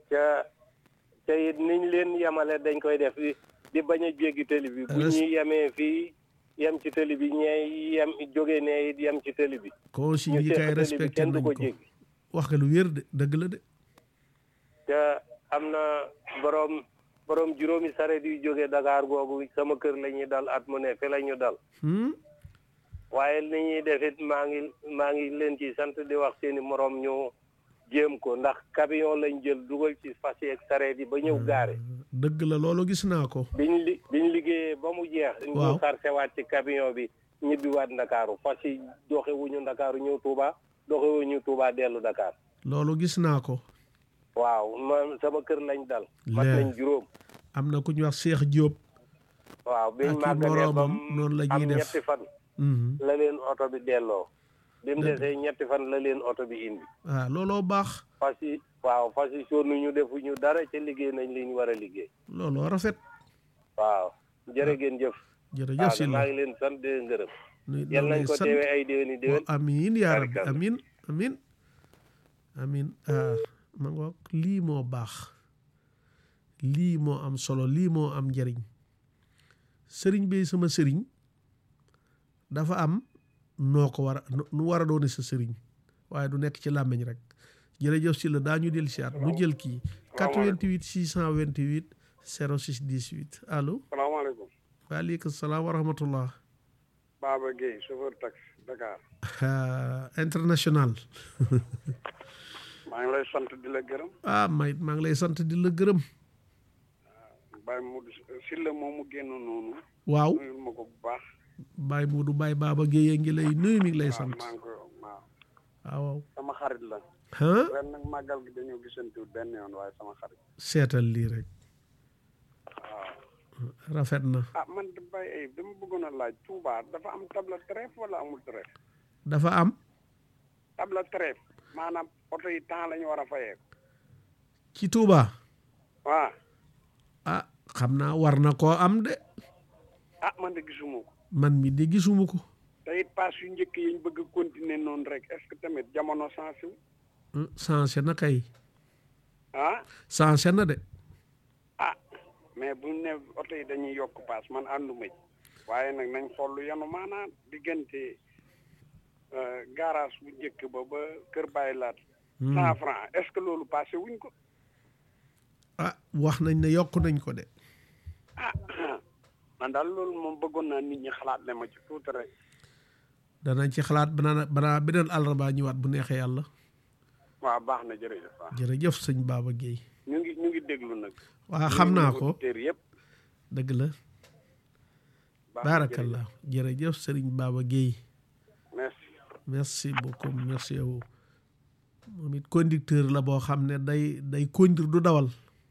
ca ca it niñ leen yemale dañ koy def di di bañ a jéggi tëli bi bu Res- ñuy yemee fii yem ci tëli bi ñee yem jóge ne it yem ci tëli bi consigne yi seq kay tëli bi respecté kenn du nañ ko ko jéggi wax nga lu wér de dëgg la de te am na borom borom juróomi saret yu jóge Dakar googu sama kër la ñuy dal at mu ne fi la ñu dal Hmm? waaye li ñuy def it maa ngi maa ngi leen ci sant di wax seeni morom ñu jéem ko ndax camion lañ jël dugal ci fas yeeg sareet yi ba ñëw gaare dëgg la loolu gis naa ko biñ li biñ liggéeyee ba mu jeex Waaw. ñu sarse waat ci camion bi ñibbiwaat ndakaaru fas yi doxe wuñu ndakaaru ñëw Touba doxe wuñu Touba dellu Dakar loolu gis naa ko waaw man sama kër lañ dal mat Leer. nañ juróom am na ku ñu wax Cheikh Diop waaw biñ Ak i màggalee ba moroomam noonu la ñuy am def. ñetti fan Mhm. la leen oto bi delloo bi mu Dëgg. desee ñetti fan la leen oto bi indi ah looloo baax fas yi waaw fas yi sonn ñu defuñu dara ca liggéey nañ li ñu war a liggéey looloo rafet waaw jërë ngeen jëf jërëjëf waaw si maa la ngi leen sant di leen gërëm nu- yal noo nañ lay ko sant. teewee ay déwéni déwén Oh, amiin yaa rabbi Barkalla. amiin amiin amiin ah ma ngoog lii moo baax lii moo am solo lii moo am njëriñ sëriñ bi sama sëriñ dafa am noo ko war a nu war a doone sa sëriñ waaye du nekk ci làmmiñ rek jërëjëf si la daañu del siyaat nu jël kii 88 628 06 18 allo salaamaaleykum waaleykum salaam wa rahmatullah Baba Gueye chauffeur taxi Dakar Ah, international maa ngi lay sant di la gërëm ah may maa ngi lay sant di la gërëm Baye Modou Sylla moomu génn noonu waaw nuyul ma ko bu baax Baye Modou Baye Baba Guèye ngi lay nuyu mi ngi lay waaw sant maa ngi ko waaw waaw waaw sama xarit la ah ren nag màggal gi dañoo gisantiwut benn yoon waaye sama xarit seetal lii rek waaw rafet na ah man de Baye Ayib dama bëggoon a laaj Touba dafa am table trèfle wala amul trèfle dafa am table trèfle maanaam oto yi temps la ñu war a fayee ci Touba waaw ah xam naa war na koo am de ah man de gisuma ko man mi de gisuma ko te it paas yu njëkk yi ñu bëgg a continuer noonu rek est-ce que tamit jamono sensé wu Hmm, changé na kay ah changé na de ah mais bu ne oto yi dañuy yokk paas man ànduma ci waaye nag nañ xool lu yanu maanaam diggante euh, garage bu njëkk ba ba kër bàyyi laat Hmm. cent franc est-ce que loolu passé wuñ ko ah wax nañ ne yokk nañ ko de ah man daal loolu moom bëggoon naa nit ñi xalaat le ma ci tuuti rek danañ ci xalaat banaa banaa beneen àllarba ñëwaat bu neexee yàlla waaw baax na jërëjëf waaw jërëjëf sëñ Baba Guèye ñu ngi ñu ngi déglu nag waa xam naa ko auditeurs yëpp dëgg la baax na baarakallah jërëjëf sëriñ Baba Guèye jërëjëf. merci merci beaucoup merci à vous moom it conducteur la boo xam ne day day conduire du dawal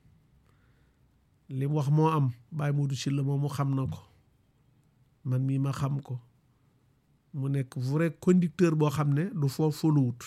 li mu wax moo am Baye Modou Sylla moom mu xam na ko man mii ma xam ko mu nekk vrai conducteur boo xam ne du foo foluwut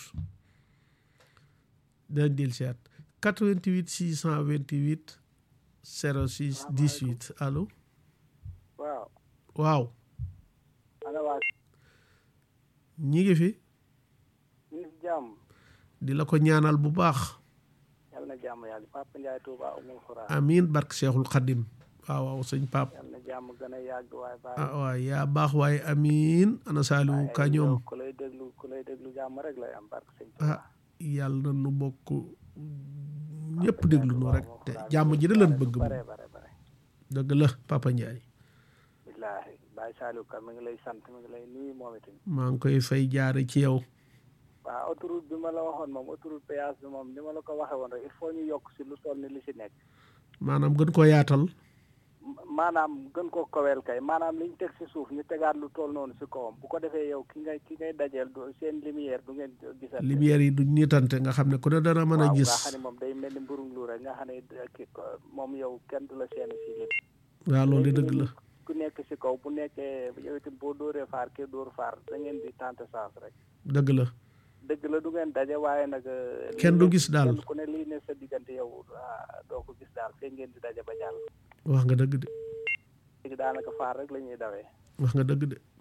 dañ del siat 88 628 06 18 allo waaw waaw ana waa ñi ngi fi ñu ngi si jàmm di la ko ñaanal bu baax yàlla na jàmm yàlla Papa Ndiaye Touba Oumoul Khoura amiin barke Cheikhul Khadim waaw waaw sëñ Pape yàlla na jàmm gën a yàgg waaye baax ah waay yaa baax waaye amiin ana Saliou ka ñoom ku lay déglu ku lay déglu jàmm rek lay am barke sëñ Touba ah yàlla na nu bokk ñëpp déglu nu rek te jàmm ji da leen bëgg moom bare bare bare dëgg la Papa Ndiaye billaahi Baye Saliou Ka mi ngi lay sant mi ngi lay nuyu moom itam maa ngi koy fay jaare ci yow waaw autoroute bi ma la waxoon moom autoroute péage bi moom ni ma la ko waxee woon rek il faut ñu yokk si lu toll ni li si nekk maanaam gën ko yaatal Ma- maanaam gën ko kowel kay maanaam li ñu teg si suuf ñu tegaat lu toll noonu si kawam bu ko defee yow ki ngay ki ngay dajeel du seen lumière du ngeen gisal lumière yi du niitante nga xam ne ku ne dana mën a waaw gis nga xam ne moom day mel ni mburum lu rek nga xam ne da- ki- ko- moom yow kenn du la seen si lépp waaw loolu de dëgg la ku nekk si kaw bu nekkee yow itam boo dóoree faar kii dóor faar da ngeen di tenter chance rek dëgg la dëgg la du ngeen daje waaye nag eh, Kenn lii du ne- gis daal. kenn ku ne lii ne sa diggante yow ah, doo ko gis daal fee ngeen di daje ba jàll wax nga dëgg de léegi daanaka faar rek la ñuy dawee wax nga dëgg de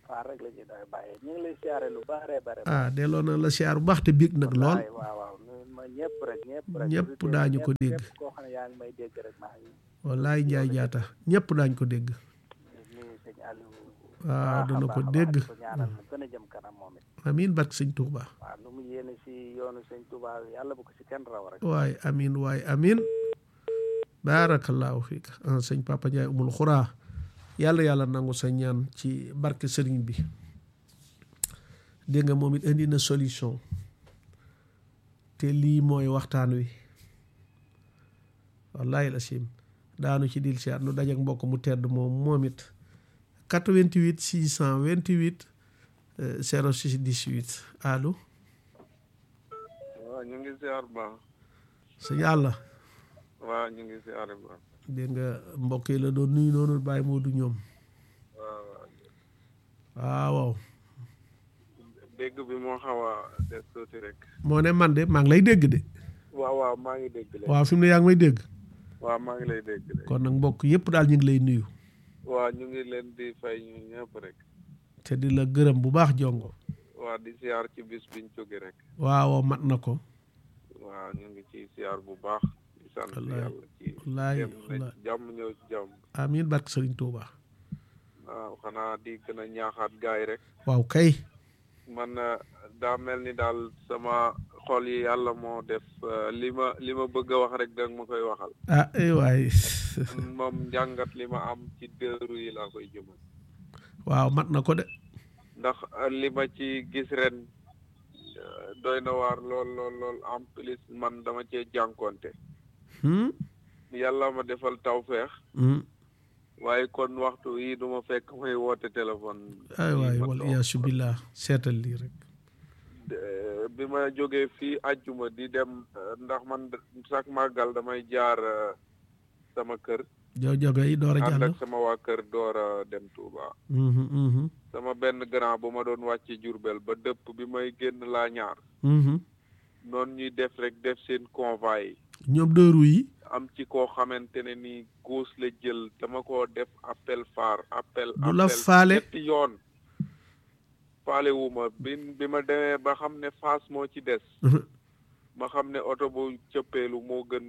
faar rek la ñuy doy bàyyee ñu ngi lay siyaare lu bare bare ah delloo na la siyaar bu baax te bég nag lool wallaay waaw waaw nuyul ma ñëpp rek ñëpp rek Ñëpp auditeurs daañu yi, ko ñëpp- dégg. ñëpp koo xam ne yaa ngi may dégg rek maa ngi wallaay njaay jaata ñëpp daañ ko dégg nuyu sëñ Aliou waaw baax a dana ko baax a baax, dégg di ko ñaanal mu gën a jëm kanam moom it amiin barke sëñ Tuuba waaw lu mu yéene si yoonu sëñ Touba yàlla bu ko si kenn raw rek waay amiin waay amiin baarakallaahu fiika ah sëñ Papa Ndiaye umul xuraa yàlla yàlla nangu sa ñaan ci barke sëriñ bi dégg nga moom it indi na solution te lii mooy waxtaan wi wallahi la sim daanu ci dil siyaat nu dajak mbokk mu tedd moom moom it 88 628 euh, 06 18 allo waaw ñu ngi siyaar baax sëñ Yàlla waaw ñu ngi siyaar baax dégg nga mbokk yi la doon nuyu noonu bàyyi moo du ñoom waaw waaw waaw dégg bi moo xaw a des tuuti rek moo ne man de maa ngi lay dégg de waaw waaw maa ngi dégg leen waaw fi mu ne yaa ngi may dégg waaw maa ngi lay dégg leen kon nag mbokk yëpp daal ñu ngi lay nuyu waaw ñu ngi leen di fay ñu ñëpp rek te di la gërëm bu baax jongo waaw di siyaar ci bis biñ jóge rek waaw mat na ko waaw ñu ngi ci siyaar bu baax di sant Wallaay, yàlla ci wallaay, dem na wallaay. ci jàmm ñëw ci jàmm amiin barke sëriñ Tuuba waaw xanaa di gën a ñaaxaat gaay rek waaw kay man eh, daa mel ni daal sama xol yi yàlla moo def eh, li ma li ma bëgg a wax rek danga ma koy waxal ah ay waay moom njàngat li ma am ci dëru yi laa koy jëmal waaw mat na ko de ndax eh, li ma ci gis ren eh, doy na waar lool lool lool en plus man dama cee jànkonte Hmm? yàlla ma defal tawfeex Hmm. waaye kon waxtu yi du ma fekk may woote téléphone ay fii waay ma wal toog. iyaasu billah seetal lii rek De- bi ma jógee fii àjjuma di dem eh, ndax man chaque màggal damay jaar eh, sama kër jow joge yi door a ànd jàll ak sama waa kër door a dem Touba Mhm, mhm, sama benn grand bu ma doon wàcce Jurbel ba dëpp bi may génn laa ñaar mhm. noonu ñuy def rek def seen convoi yi ñoom dëru yi am ci koo xamante ne ni góos la jël dama koo def appel phare appel Du la appel faale? ñetti yoon faale wu ma bi bi ma demee ba xam ne faas moo ci des ma xam ne oto bu cëppeelu moo gën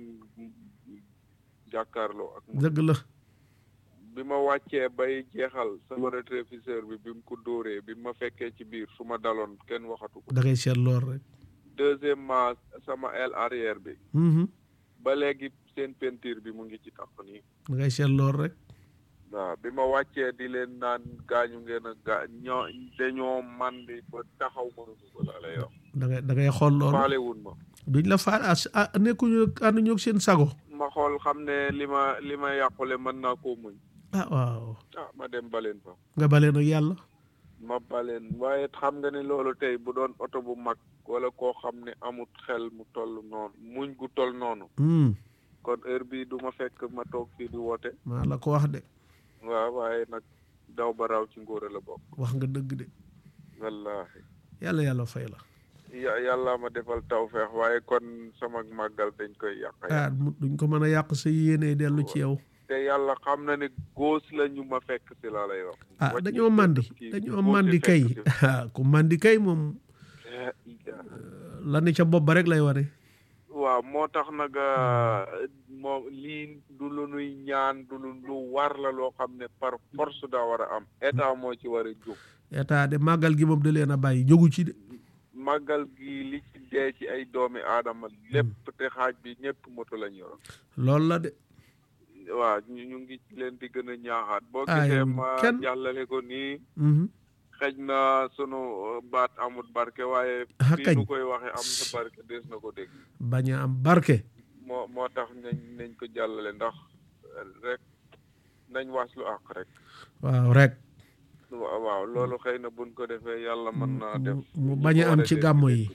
jàkkaarloo ak moom dëgg la bi ma wàccee bay jeexal sama rétroviseur bi bi mu ko dóoree bi ma fekkee ci biir su ma daloon kenn waxatu ko da ngay seet lool rek deuxièmement sama aile arrière bi Mhm. ba léegi seen peinture bi mu ngi ci tax nii da ngay seet lool rek waaw bi ma wàccee di leen naan gaañu ngeen a gaa ñoo dañoo mandi ba taxaw mënuñu ko laa lay wax da ngay da ngay xool loolu faale wun ma duñ la faal ah ah nekkuñu ànduñu ak seen sago ma xool xam ne li ma li ma yàqule mën naa koo muñ ah waaw ah ma dem baleen fa nga balee nag yàlla ma baleen waaye xam nga ne loolu tey bu doon oto bu mag wala koo xam ne amut xel mu toll noonu muñ gu toll noonu Hmm. kon heure bi du ma fekk ma toog fii di woote maa la ko wax de waaw waaye nag daw ba raw ci ngóore la bokk wax nga dëgg de wallaahi yàlla yàlla fay la ya yàlla ma defal tawfeex waaye kon sama màggal dañ koy yàq ah mu- duñ ko mën a yàq sa yéene dellu ci yow te yàlla xam na ne góos la ñu ma fekk si laa lay wax ah Wàcc dañoo ci màndi kii, dañoo góos màndi yi kay fekk si. ah ku màndi kay moom Eh, ija. la ne ca bopp ba rek lay wane waaw moo tax nag moom lii du lu nuy ñaan du lu lu war la loo xam ne par force daa war a am état moo ci war a jóg état de màggal gi moom da leen a bàyyi jógu ci de màggal gi li ci dee ci ay doomi aadama lépp te xaaj bi ñëpp moto lañ yoroon loolu la de waaw ñu ñu ngi ci leen di gën a ñaaxaat boo Ah, gisee yow ma kenn- jàllale ko nii Mhm. xëj na sunu uh, baat amut barke waaye Ah, fii kañ. nu koy waxe am na barke des na ko dégg bañ a am barke moo moo tax nañ nañ ko jàllale ndax uh, rek nañ waslu àq rek waaw rek waaw waaw loolu xëy na buñ ko defee yàlla mën naa mu- def mu ñu bañ a am boole ci leen gàmmo dégg. yi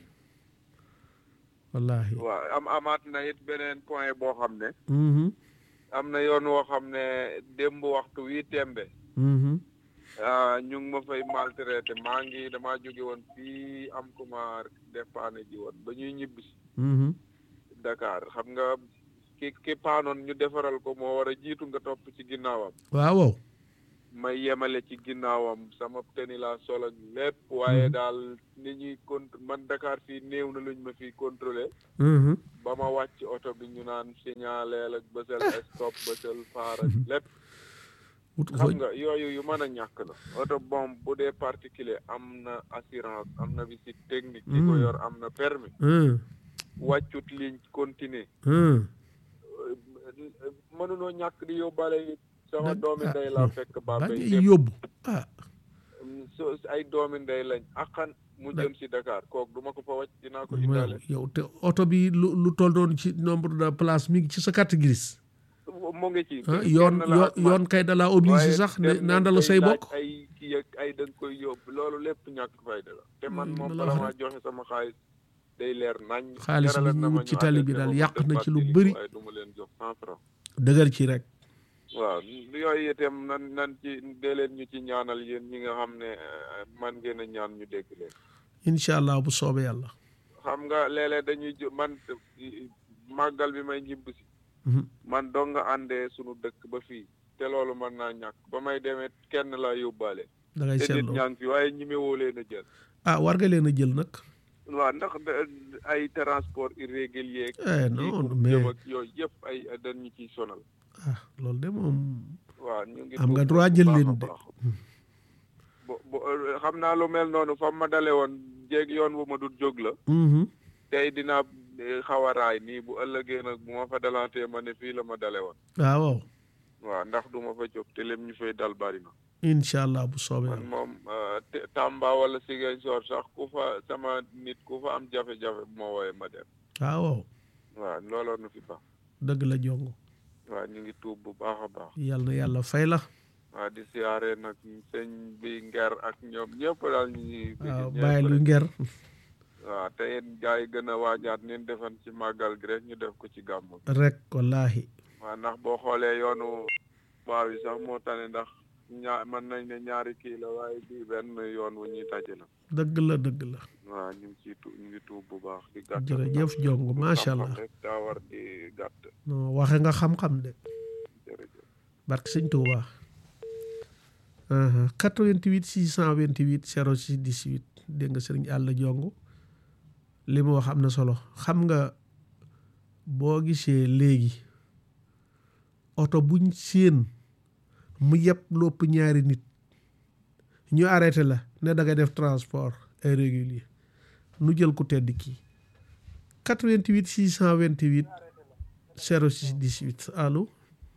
wallahi waaw am amaat na it beneen point boo xam ne Mhm. am na yoon woo xam ne démb waxtu wi tembe Mhm. ah ñu ngi ma fay maltraité maa ngi damaa jóge woon fii am ku ma dépanné ji woon ba ñuy ñibbi Mhm. Dakar xam nga ki ki paanoon ñu defaral ko moo war a jiitu nga topp ci ginnaawam waaw waaw may yemale ci ginnaawam sama teni laa sol ak lépp waaye daal ni ñuy cont man Dakar fii néew na luñ ma fi contrôlé Mhm. ba ma wàcc oto bi ñu naan signaleel ak bësal stop bësal faar ak lépp wut xam foo- nga yooyu yu mën a ñàkk la oto bom bu dee particulier am na assurance am na visite technique ki ko Mm. yor am na permis Hum, wàccut ligne continuer hum. mënunoo ñàkk di yóbbaale it sama Nag- doomi ah, ndey laa non. fekk ba Bambey ngay démb. yóbbu ah so ay doomi ndey lañ akkan mu Da- jëm si Dakar kooku duma ko fa wàcc dinaa ko mooy indaale yow te oto bi lu lu toll noonu ci nombre de place mi ngi ci sa carte grise mu ngi ci ah kenn yoon la yoon ak man. yoon kay dalaa obligé waaye sax ne dem naan nañ la koy say laaj bokk ay kii ak ay da nga koy yóbbu loolu lépp ñàkk fayda la te man Mm, moom la la bala wax maa rek. joxe sama xaalis day leer nañ Xaalis bi jaraloon ñu na ma wut ci ñu tali bi arrêté daal ma yàq def na ci lu fàttali bëri. waaye du ma leen jox cent franc dëgër ci rek waaw yooyu itam nan nan ci dee leen ñu ci ñaanal yéen ñi nga xam ne eh, man ngeen a ñaan ñu dégg leen incha allah bu soobee yàlla xam nga léeg-léeg dañuy ju- man eh, màggal bi may ñibb si Mhm. man dong nga àndee sunu dëkk ba fii te loolu mën naa ñàkk ba may demee kenn laa yóbbaale da ngay te nit seetloo ñaa ngi fi waaye ñimewoo leen a jël ah war nga leen a jël nag waaw ndax da- ay transport irrégulier eh yi non pour mais jëm ak yooyu yëpp ay dañu ciy sonal ah loolu de moom waaw ñu ngi Am nga tuub droit bu jël baax a leen de. baax. bo bo xam naa lu mel noonu fa ma dale woon jéeg yoon bu ma dul jóg la Mhm. tey dinaa eh, xaw a raay nii bu ëllëgee nag bu ma fa dalantee ma ne fii la ma dale woon ah waaw waaw ndax du ma fa jóg te lim ñu fay dal bari na incha allah bu soobee man yàlla moom eh, te- Tamba wala Ziguinchor sax ku fa sama nit ku fa am jafe-jafe bu ma wooyee ma dem ah waaw waaw looloo nu fi baax dëgg la jongo waaw ñu ngi tuub bu baax a baax yàlla na yàlla fay la waaw di siyaare nag sëñ bi nger ak ñoom ñëpp daal ñu ngi waaw ñëpp bàyyi lu rek. nger waaw te yéen gars yi gën a waajaat neen defan ci màggal gi rek ñu def ko ci gàmmu gi rek wallaahi waaw ndax boo xoolee yoonu waaw yi sax moo tane ndax ñaa mën nañ ne ñaari kii la waaye bii benn yoon wu ñuy daje la dëgg la dëgg la waaw ñu ngi ciy tu ñu ngi tuub bu baax di gàtt jërëjëf jongo macha allah rek daa war di gàtt non waxe nga xam-xam de jërëjëf barke sëñ Tuuba 88 628 06 18 dégg nga sëriñ àll jong li mu wax am na solo xam nga boo gisee léegi oto buñ séen mu yëpp lopp ñaari nit ñu arrêté la ne da ngay def transport irrégulier nu jël ku tedd kii 88 628 06 18 allo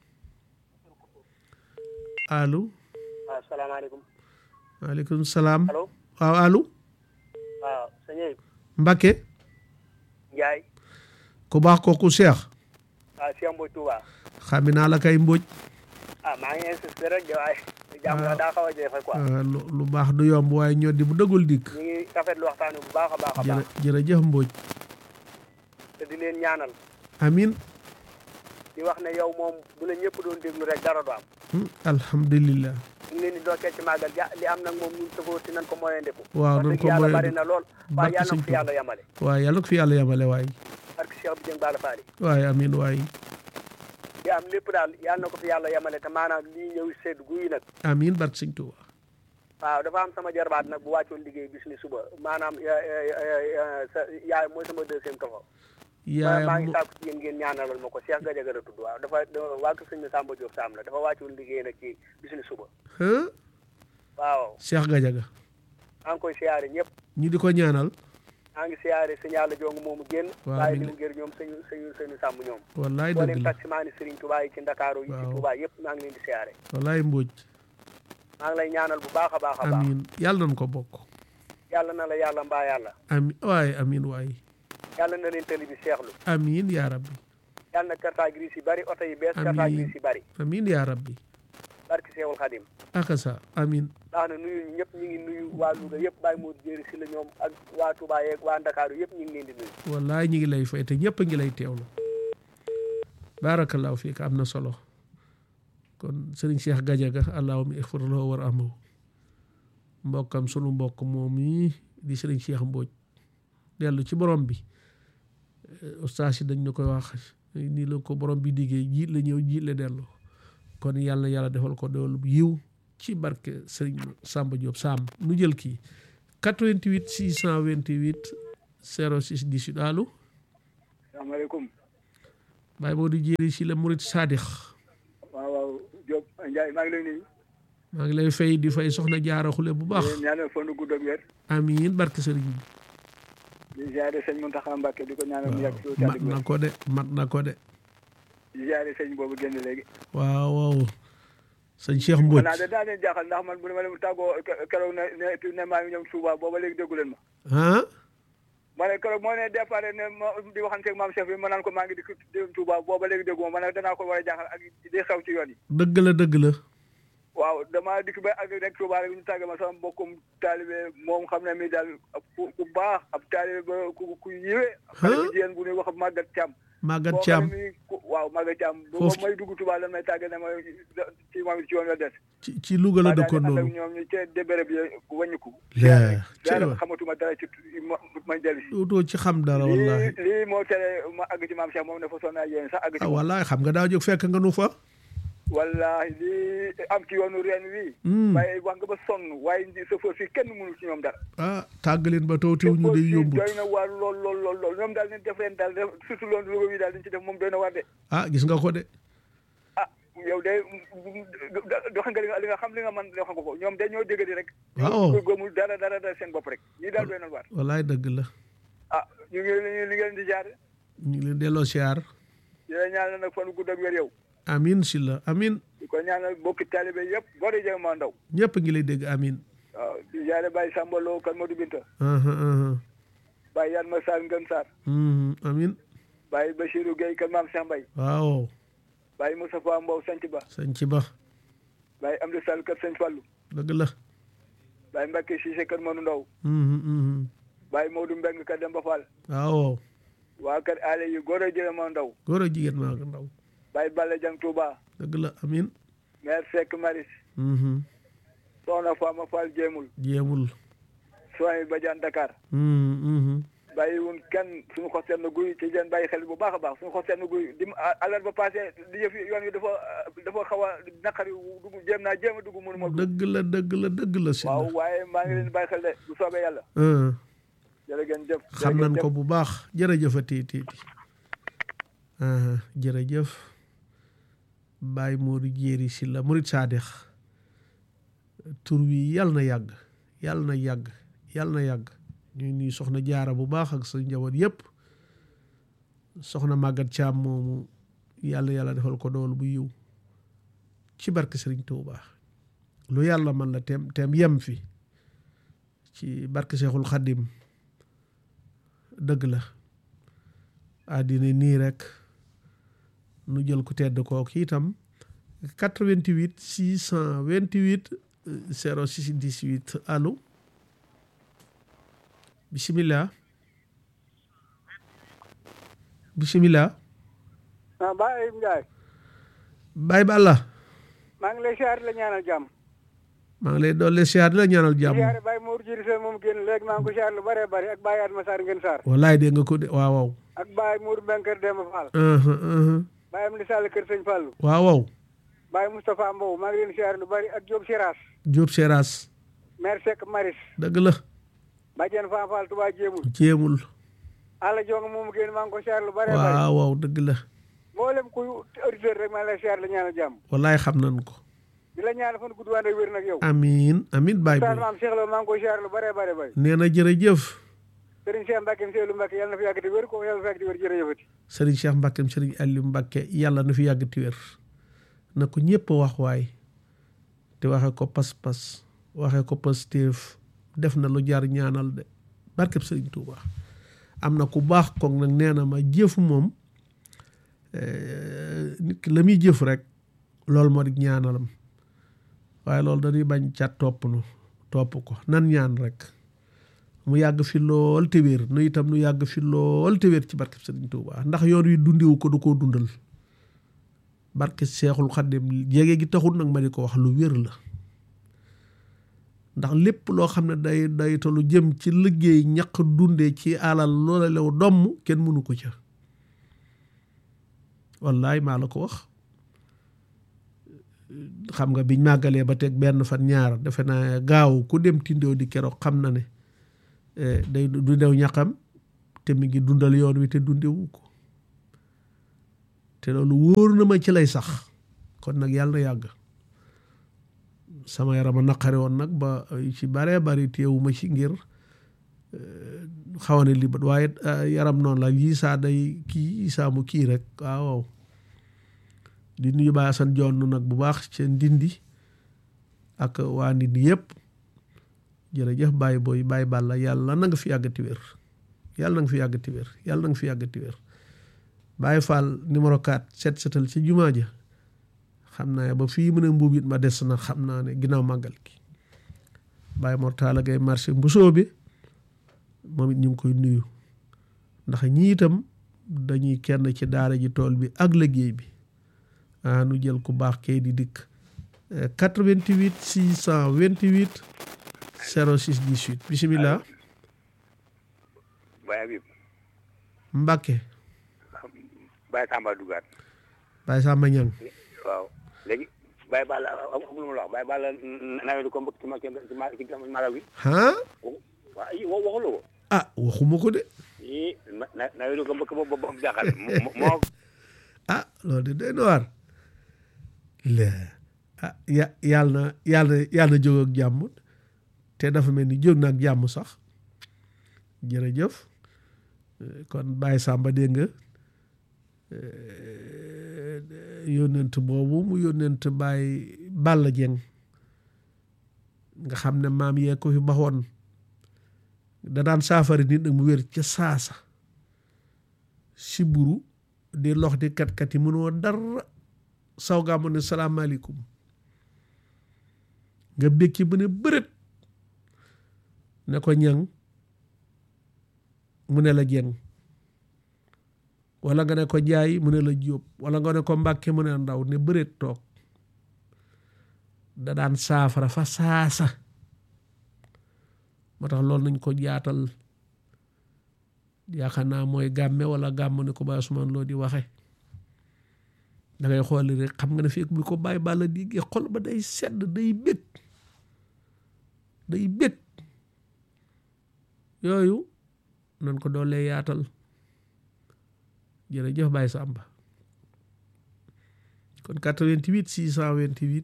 allo waaw salaamaaleykum maaleykum salaam allo waaw allo waaw sëñ Ayib Mbacke Ndiaye ku baax kooku Cheikh waaw Cheikh Mboy Touba xami naa la kay mbóoj ah maa ngi insisté rek de waaye jàmm la daa xaw a jafe quoi ah, lu lu baax du yomb waaye ñoo di bu dëggul dikk ñu ngi rafetlu waxtaan wi bu baax a baax a jërë baax jërëjëf mbóoj te di leen ñaanal amin di wax ne yow moom bu la ñëpp doon déglu rek dara du am Hmm, alhamdulillah ñu ngi leen di dokkee ci màggal ja li am nag moom ñun safoo si nan ko moyen ndeku waaw wax nan dëgg ko yàlla moyen bari na lool waaye barke yàlla na sëñ ko fi yàlla yamale waaye yàlla ko fi yàlla yamale waaye parce que Cheikh bi Dieng Bala Faali waaye amin waaye di am lépp daal yàlla na ko fi yàlla yamale te maanaam lii ñëw sedd guyi nag amin barke sëñ Tuuba waaw dafa am sama jarbaat nag bu wàccoon liggéey bis ni suba maanaam eh, eh, eh, sa yaay mooy sama deuxième toxo maa yaayam ngi mo- sàkku ci yéen ngeen ñaanalal ma ko Cheikh Gadiaga la tudd waaw dafa dafa- waa kër sëñ bi Samba Diop Sam la dafa wàccoon liggéey nag ci bis ni suba Huh? waaw Cheikh Gadiaga maa ngi koy siyaare ñëpp ñu di ko ñaanal maa ngi siyaare sëñ Yàlla jong moomu génn Waaw, waaye amiin. li mu ngir ñoom sëñu sëñu sëñu sàmm ñoom wallaay boo dëgg leen la taximaani Serigne Touba yi ci Ndakaaru yi ci Waaw. Touba yëpp maa ngi leen di siyaare wallaay mbóoj maa ngi lay ñaanal bu baax a baax a baax amin yàlla nañ ko bokk yàlla na la yàlla mbaa yàlla amin waaye amin waaye yàlla na leen tëli bi seexlu amin yaa rabbi yàlla na carte grise yi bari oto yi bees carte Amiin. grise yi bari amin yaa rabbi barki Seexul Xadim akasa amin ndax na nuyu ñëpp ñu ngi nuyu waa Louga yëpp bàyyi moo jéeri si la ñoom ak waa Touba yeeg waa Ndakaaru yëpp ñu ngi leen di nuyu wallaay ñi ngi lay fay te ñëpp a ngi lay teewlu barakallahu fiik am na solo kon sëriñ Cheikh Gadiaga allahumma ixfir lahu war amahu mbokkam sunu mbokk moom yi di sëriñ Cheikh Mbodj dellu ci borom bi Eh, ustaas yi dañ ñu koy wax nii la ko borom bi diggee jiit la ñëw jiit la dellu kon yàlla na yàlla defal ko doolu bu yiw ci barke sëriñ Samba Diop Sam nu jël kii 88 628 06 18 allo salaamaaleykum Baye Modou Jéeri si la Murit Sadix waaw waaw Diop Ndiaye maa ngi lay nuyu maa ngi lay fay di fay soxna jaara xule bu baax di ñaanal fan gudd ak wér amiin barke sëriñ bi di ziare sëñ Mountakha Mbacké di ko ñaanal mu yàgg si mat na ko de mat na ko de di ziare sëñ boobu génn léegi waaw waaw sëñ Cheikh Mbodj xanaa de daa leen jaaxal ndax man bu ne ma leen tàggoo keroog ne ne ne maa ngi ñoom Touba booba léegi déggu leen ma ah ma ne keroog moo ne départ ne ma di waxante ak maam chef bi ma naan ko maa ngi di dem Touba booba léegi déggu ma ma ne danaa ko war a jaaxal ak di xew ci yoon yi dëgg la dëgg la waaw dama dikk ba ak rek Touba rek ñu tàgge ma sama mbokkum taalibe moom xam ne mi daal ku ku baax ab taalibe ba ku ku yiwee xale bu jigéen bu ñuy wax Maguette Thiam Maguette Thiam boo xam ne mi ku- waaw Maguette Thiam bu Foofu- may dugg Touba lan may tàgge ne ma ci moom ci yoon la des ci ci Louga la dëkkoon ànd ak noonu ñoom ñu ca débére bi wàññiku yaa daal cëy xamatuma dara ci ma may dellu si dootoo ci xam dara lii wallahi lii moo tere ma àgg ci maam Cheikh moom ne fa sonn ak yéen sax àgg ci ah moom wallahi xam nga daa jóg fekk nga nu fa wallahi lii am ci yoonu reen wii Hmm. waaye wax nga ba sonn waaye ndi chauffeur si kenn mënul ci ñoom dara ah tàggaleen ba tawtew ñu day chauffeur si yombut doy na waar lool lool lool lool ñoom daal ni def leen daal def surtout loolu Louga wi daal dañ ci def moom doy na waar de ah gis nga ko de ah yow de dox nga li nga li nga xam li nga man wax nga ko ñoom de ñoo dégg di rek Waaw. ñu gëmul dara dara dara seen bopp rek ñii daal doy na waar wallahi dëgg la ah ñu ngi li li ngeen di jaar ñu ngi leen delloo siyaar di la ñaanal nag fan gudd ak wér yow amin si la amin di ko ñaanal bokki taalibe yëpp góor yi jëm maa ndaw ñëpp ngi lay dégg amin waaw di jaare Baye Samba Lo kan Modou Binta aha aha Baye Yan Ma Sarr Ngën Sarr Mhm, amin Baye Bachirou Gueye kan Maam Cheikh Mbaye waaw Baye Moustapha Mbow Sanc Ba sañ ci ba Baye Amdi Sall kër Sëñ Fallou dëgg la Baye Mbacke Cissé kër Manu Ndaw Mhm, mhm. Baye Modou Mbeng kër Demba Fall waaw waa kër ale yi góor a jële maa ndaw góor a jigéen maa ndaw Baye Balla Jang Touba dëgg la amin maire Seck Maris Mhm. Soxna Fama Fall Jéemul jéemul Soy Badiane Dakar Mhm, mhm. bàyyi wun kenn suñu xos seen guy ci leen bàyyi xel bu baax a baax suñu xos seen guy dim alal ba passé di yëf yoon wi dafa dafa xaw a naqari dugg jéem naa jéem a dugg mënu ma dugg dëgg la dëgg la dëgg la si waaw waaye maa ngi leen di bàyyi xel de bu soobee yàlla la jërë ngeen jëf xam nañ ko bu baax jërëjëf a tiiti jërëjëf Baye Modou Jéeri si la Murit Saadix tur wi yàlla na yàgg yàlla na yàgg yàlla na yàgg ñuy nuyu soxna jaara bu baax ak sa njaboot yépp soxna màggat caam moomu yàlla yàlla defal ko dool bu yiw ci barke Sëriñ Tuuba lu yàlla man la teem teem yem fi ci barke Seexul Xaddim dëgg la àddina nii rek nu jël ku tedd kooku itam 88 628 06 18 allo bisimilah bisimilah ah Baye Ndiaye Baye Balla maa ngi lay siyaare la ñaanal jàmm maa ngi lay doole siyaar di la ñaanal jàmm siyaare Baye Mour Jiri Sène moom génn léegi maa ngi ko siyaare lu bëree bëri ak Baye Adma Sarr Ngeen Sarr wallaay dégg nga ko de waaw waaw ak Baye Mour Mbeng kër Demba Fall aha aha Baye Amdi Sall kër Sëñ Fallu waaw waaw Baye Moustapha Mbow maa ngi leen siyaare lu bëri ak Diop Siras Jóob Seeraas maire Seck Maris dëgg la Badiane Fan Fall Touba Jéemul jéemul Alla Jong moom génn maa ngi ko siyaare lu bëri bëri waaw waaw dëgg la mboolem kuy auditeur rek maa ngi lay siyaare la ñaanal jàmm wallaay xam nañ ko di la ñaanal fan gudd wànd ak wér nag yow amiin amiin Baye Oustaz Boy Maam Cheikh Lo maa ngi koy siyaare lu bëri bëri bëri nee na jërëjëf Serigne Cheikh Mbacke Seydou Mbacke yàlla na fi yàgg te wér ko yàlla na fi yàgg te wér jërëjëfati sëriñ Cheikh Mbacke sëriñ Aliou Mbacke yàlla na fi yàgg ti wér na ko ñëpp wax waay te waxe ko pas-pas waxe ko positif def na lu jar ñaanal de barkeb sëriñ Touba am na ku baax koog nag nee na ma jëf moom eh, nit ki la muy jëf rek loolu moo di ñaanalam waaye loolu dañuy bañ ca topp nu topp ko nan ñaan rek mu yàgg fi lool te wér nu itam nu yàgg fi lool te wér ci barke Sëriñ Tuuba ndax yoon wi dundiwu ko du koo dundal barke Seexul Xaddim jege gi taxul nag ma di ko wax lu wér la ndax lépp loo xam ne day day te lu jëm ci liggéey ñaq dunde ci alal loola lew domm kenn mënu ko ca wallaay maa la ko wax xam nga biñ màggalee ba teg benn fan ñaar defe naa gaaw ku dem tindoo di keroog xam na ne day du dew ñaqam te mi ngi dundal yoon wi te dundewu ko te loolu wóor na ma ci lay sax kon nag yàlla na yàgg sama yaram a naqari woon nag ba ci baree bari teewu ma ci ngir xaw ne libat waaye yaram noonu la lii saa day kii saa mu kii rek waaw di nuyu Baye Assane jonn nag bu baax ca ndindi ak waa ndindi yëpp jërëjëf Baye booy Baye Balla yàlla na nga fi yàggati wér yàlla na nga fi yàggati wér yàlla na nga fi yàggati wér Baye Fall numéro 4 set setal ci jumaa ja xam naa ba fii mu ne mbuub it ma des na xam naa ne ginnaaw màggal gi Baye Mortala Gay marché mbusoo bi moom it ñu ngi koy nuyu ndax ñii itam dañuy kenn ci daara ji tool bi ak liggéey bi ah nu jël ku baax kay di dikk 88 628 06 18 bisimilah. Baye Habib. Mbacke. Baye Samba Dugaat. Baye Samba Ñang waaw léegi Baye Balla amul ma la wax Baye Balla nawetu ko mbëkk ci ma ci ma ci magal gi. ah. waaw i waxuloo ko. ah waxuma ko de. i nawetu ko mbëkk ba ba jaaxal moo. ah loolu de doy na waar. le ah ya yàlla na yàlla na yàlla na jóg ak jàmm te dafa mel ni jóg na ak jàmm sax jërëjëf kon Baye Samba dégg nga yónnent boobu mu yónnent Baye Balla Dieng nga xam ne maam yee ko fi baxoon da daan saafara nit nag mu wér ca saasa siburu di lox di kat-kat yi mënoo dara saw gaa mu ne salaamaaleykum nga békki bu ne bërët ne ko ñang mu ne la jeng wala nga ne ko jaay mu ne la jóob wala nga ne ko mbàkke mu ne ndaw ne bërët toog da daan saafara fa saasa moo tax loolu nañ ko jaatal yaakaar naa mooy gàmme wala gàmm ni ko Baye Ousmane loo di waxe da ngay xooli rek xam nga ne fekk bi ko Baye Balla di xol ba day sedd day bég day bég yooyu nan ko doolee yaatal jërëjëf Baye Samba kon 88 628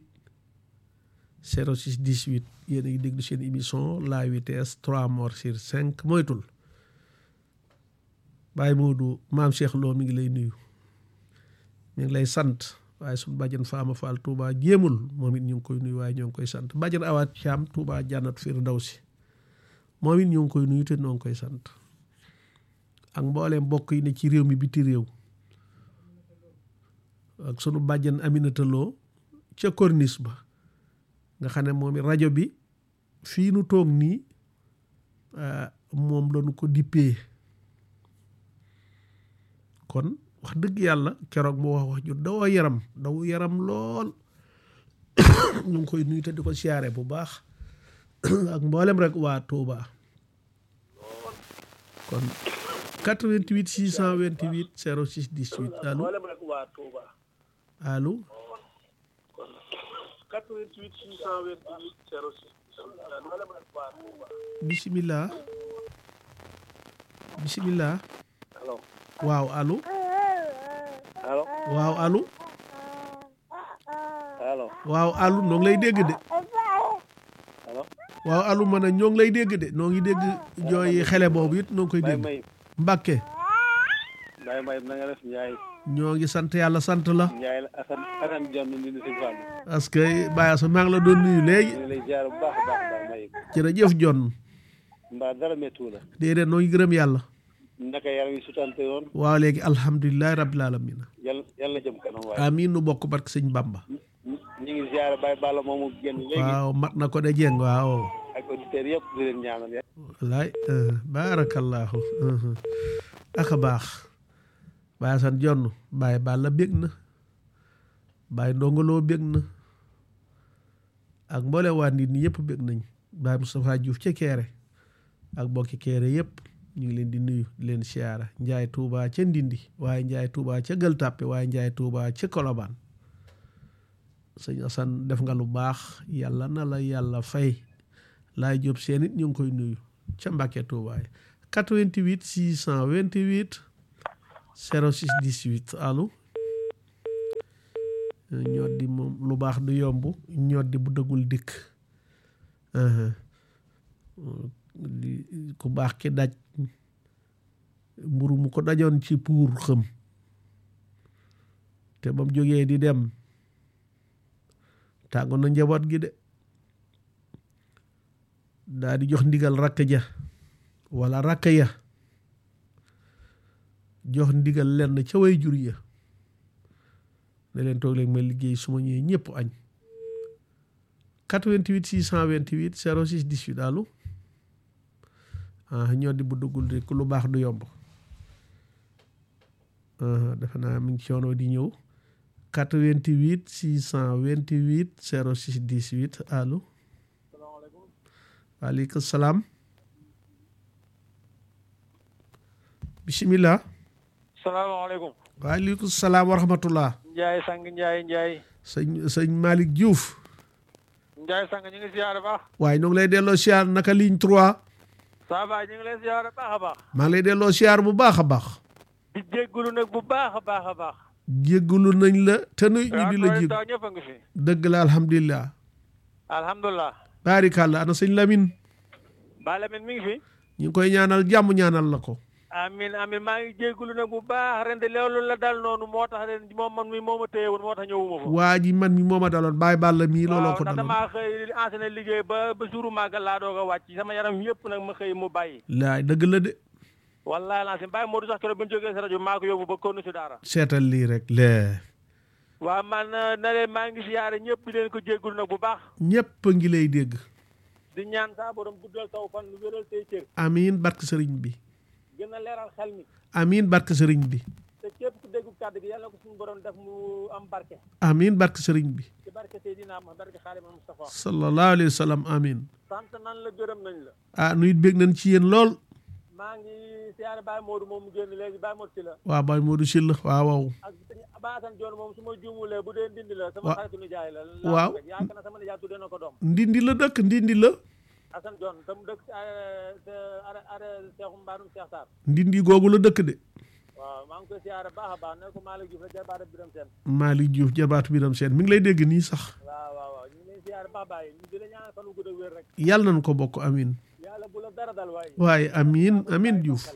06 18 yéen a ngi déglu seen émission la vitesse 3 morts sur 5 moytul Baye Modou maam Cheikh Lo mi ngi lay nuyu mi ngi lay sant waaye suñu bàjjan Faama Fall Touba jéemul moom it ñu ngi koy nuyu waaye ñoo ngi koy sant bàjjan Awaat Thiam Touba Jannat Firdawsi moom it ñoo ngi koy nuyu te ñoo ngi koy sant ak mbooleem mbokk yi ne ci réew mi biti réew ak sunu bàjjan Aminata Lo ca corniche ba nga xam ne moom it rajo bi fii nu toog nii moom lañu ko dippee kon wax dëgg yàlla keroog mu wax wax ju daw yaram daw yaram lool ñu ngi koy nuyu te di ko siyaare bu baax ak mboolem rek waa Touba kon 88 628 06 18 allo allo 88 628 06 bisimilah bisimilah allo waaw allo allo waaw allo allo waaw allo noo ngi lay dégg de allo waaw allo ma ne ñoo ngi lay dégg de noo ngi dégg jooy xele boobu it noo ngi koy Baye dégg Mayib Mbàkke Baye Mayib na nga def Ndiaye ñoo ngi sant yàlla sant la Ndiaye la Assane Assane Dione ni ni sëñ Fall parce que Baye Assa maa ngi la doon nuyu léegi ñu ngi lay ziar bu baax a baax Baye Mayib jërëjëf John mbaa dara méttu la déedéet noo ngi gërëm yàlla naka yaram yi sutante woon waaw léegi alhamdulilahi rabbil alamin yàlla yàlla jëm kanam waaye amiin nu bokk barke sëñ Bamba ñu ngi ziar Baye Balla moomu génn léegi waaw mat na ko de jeng waaw ak auditeurs yëpp di leen ñaanal ya wallaay baarakallahu aka baax Baye Assane Jonn Baye Balla bég na Baye Ndongoloo bég na ak mboole waa nit ñi yëpp bég nañ Baye Moustapha Diouf ca Keere ak bokki Keere yëpp ñu ngi leen di nuyu di leen siyaara Njaay Tuuba ca Ndindi waaye Njaay Tuuba ca Gël Tàppe waaye Njaay Tuuba ca Kolobaan sëñ Assane def nga lu baax yàlla na la yàlla fay laay jóob seen it ñu ngi koy nuyu ca Mbàkke Tuubaay 88 628 06 18 allo ñoddi moom lu baax du yomb ñoddi bu dëggul dikk ku baax ki daj mburu mu ko dajoon ci puur xëm te ba mu jógee di dem tàggoon na njaboot gi de daa di jox ndigal rakk ja wala rakk ya jox ndigal lenn ca way jur ya ne leen toog leen ma liggéey su ma ñëwee ñëpp añ 88 628 06 18 allo ah ñoo di bu duggul rek lu baax du yomb defe naa mi ngi coono di ñëw 88 628 06 18 allo waaleykum salaam bisimilah salaamaaleykum waaleykum salaam wa rahmatullah Njaay sang Njaay Njaay sëñ sëñ Malick Diouf Njaay sang ñu ngi siyaare baax waaye ñoo ngi lay delloo siyaar naka ligne 3 saa baay ñu ngi lay siyaare baax a baax maa ngi lay delloo siyaar bu baax a baax di jéggulu nag bu baax a baax a baax jéggalu nañ la te nuy ñu di la jég taw ñëpp a ngi fi dëgg la alhamdulilah alhamdulilah baarikàlla ana sëñ Lamine ba Lamine mi ngi fi ñu ngi koy ñaanal jàmm ñaanal la ko amin amin maa ngi jéggulu nag bu baax ren de loolu la dal noonu moo tax ren moom man mi moo ma téye woon moo tax ñëwuma fa waa ji man mi moo ma daloon bàyyi bàll mii looloo waaw ko ndax daloon damaa xëy enseigné liggéey ba ba suuru màggal laa doog a wàcc sama yaram yëpp nag ma xëy mu bàyyi laay dëgg la de wallahi laa si bàyyi moo du sax keroog bu ñu jógee si rajo maa ko yóbbu ba konnu si daara seetal lii rek lee waaw man na leen maa ngi siyaare ñëpp di leen ko jéggulu nag bu baax ñépp a ngi lay dégg di ñaan saa borom guddal taw fan wéral say cër amiin barke sëriñ bi gën a leeral xel mi amiin barke sëriñ bi te képp ku déggu kàddu gi yàlla ko suñu borom def mu am barke amiin barke sëriñ bi ci barke Seydina ma barke Xaadimal Mustafa sallallahu alayhi wa sallam amiin sant nan la gërëm nañ la ah nu it bég nañ ci yéen lool maa ngi siyaare Baye Modou moom mu génn léegi Baye Modou si la waa Baye Modou Sylla waaw waaw ak Baasan Joon moom su ma juumulee bu dee ndindi la sama Wa- xaritu nijaay la waaw. yaakaar na sama nijaay tuddee na ko doom ndindi la dëkk ndindi la Asan Joon te mu dëkk si are are Seexu Mbaarum Seex Saar ndindi googu la dëkk de waaw maa ngi koy siyaare baax a baax ne ko Malick Diouf la jarbaata Biram Seen Malick Diouf jabaatu biram seen mi ngi lay dégg nii sax waaw waaw waaw ñu ngi leen siyaare baax bàyyi ñu di la ñaanal fan wu gudd ak wér rek yàlla nañ ko bokk amiin yàlla bu la dara dal waaye waaye amiin amiin Diouf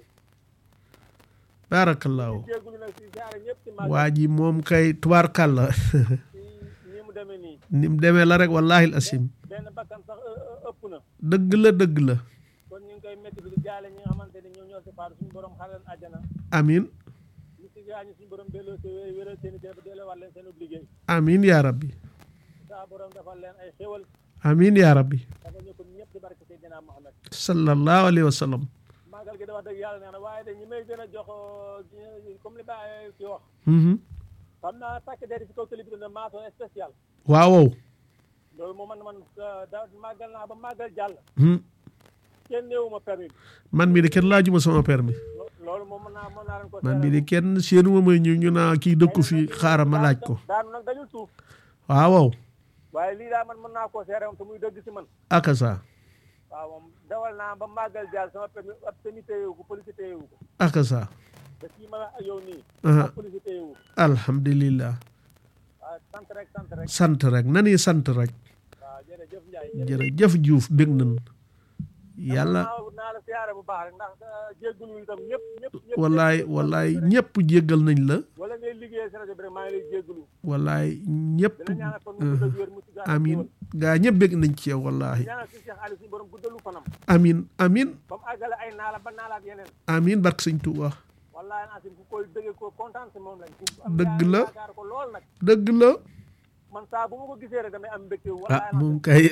baarakallaahu jéggulu nag si siyaare ñëpp ci màggal waa ji moom kay tubaarkàlla ci ni mu demee nii ni mu demee la rek wallahi asim benn bakkan sax ë- ë- ëpp na dëgg la dëgg la kon ñu ngi koy métti di jaale ñi nga xamante ni ñoo ñoo si faatu suñu borom xaral àjjana amiin ñu si gaañu suñu borom delloo si wé- wéral seen i ba delloo waat leen seen liggéey amiin yaa rabbi saa borom defal leen ay xéwal amiin yaa rabbi dafa ñu ko ñëpp di barke Seydina Muhammad sallallahu alayhi wa sallam màggal gi da wax dëgg yàlla nee na waaye de ñi may gën a jox euh, comme li Baye ci wax Mhm. xam naa takk der si kaw télé bi ne mention spéciale waaw waaw loolu moo man man euh, da màggal naa ba màggal jàll Hmm. kenn néewuma permis man mii de kenn laajuma sama permis Lo- loolu moom mën naa mën naa leen ko man mii de kenn séenuma may ñëw ñu naa kii dëkku fi xaaral ma laaj ko daanu nag dañul suuf waaw waaw waaye lii daal man mën naa koo seere moom te muy dëgg si man aka sa waaw moom dawal naa ba màggal jàll sama permis ab permis téyewu ko police téyewu ko aka sa te fii ma ak yow nii Aha. ab police téyewu ko alhamdulillah waaw sant rek sant rek sant rek nani sant rek waaw jërëjëf Ndiaye jërëjëf Diouf bég nañ yàlla naa naa la siyaare bu baax rek ndax jéggul itam ñëpp ñëpp ñëpp wallaay wallaay ñëpp jéggal nañ la wala ngay liggéeyee si rajo bi rek maa ngi lay jéggulu wallaay ñëpp dina ñaanal kon mu gudd ak wér mu ci gàtt amin gaa ñëpp bég nañ ci yow wallahi ñaanal si Cheikh Aliou suñu borom guddalu fanam amin amin ba mu àggale ay naala ba naalaat yeneen amin barke sëñ Tuuba wallahi asim ku koy bëggee ko kontaan si moom lañ ku am Dëgg la. yaakaar ko lool nag dëgg la man saa bu ma ko gisee rek damay am mbégte ah moom kay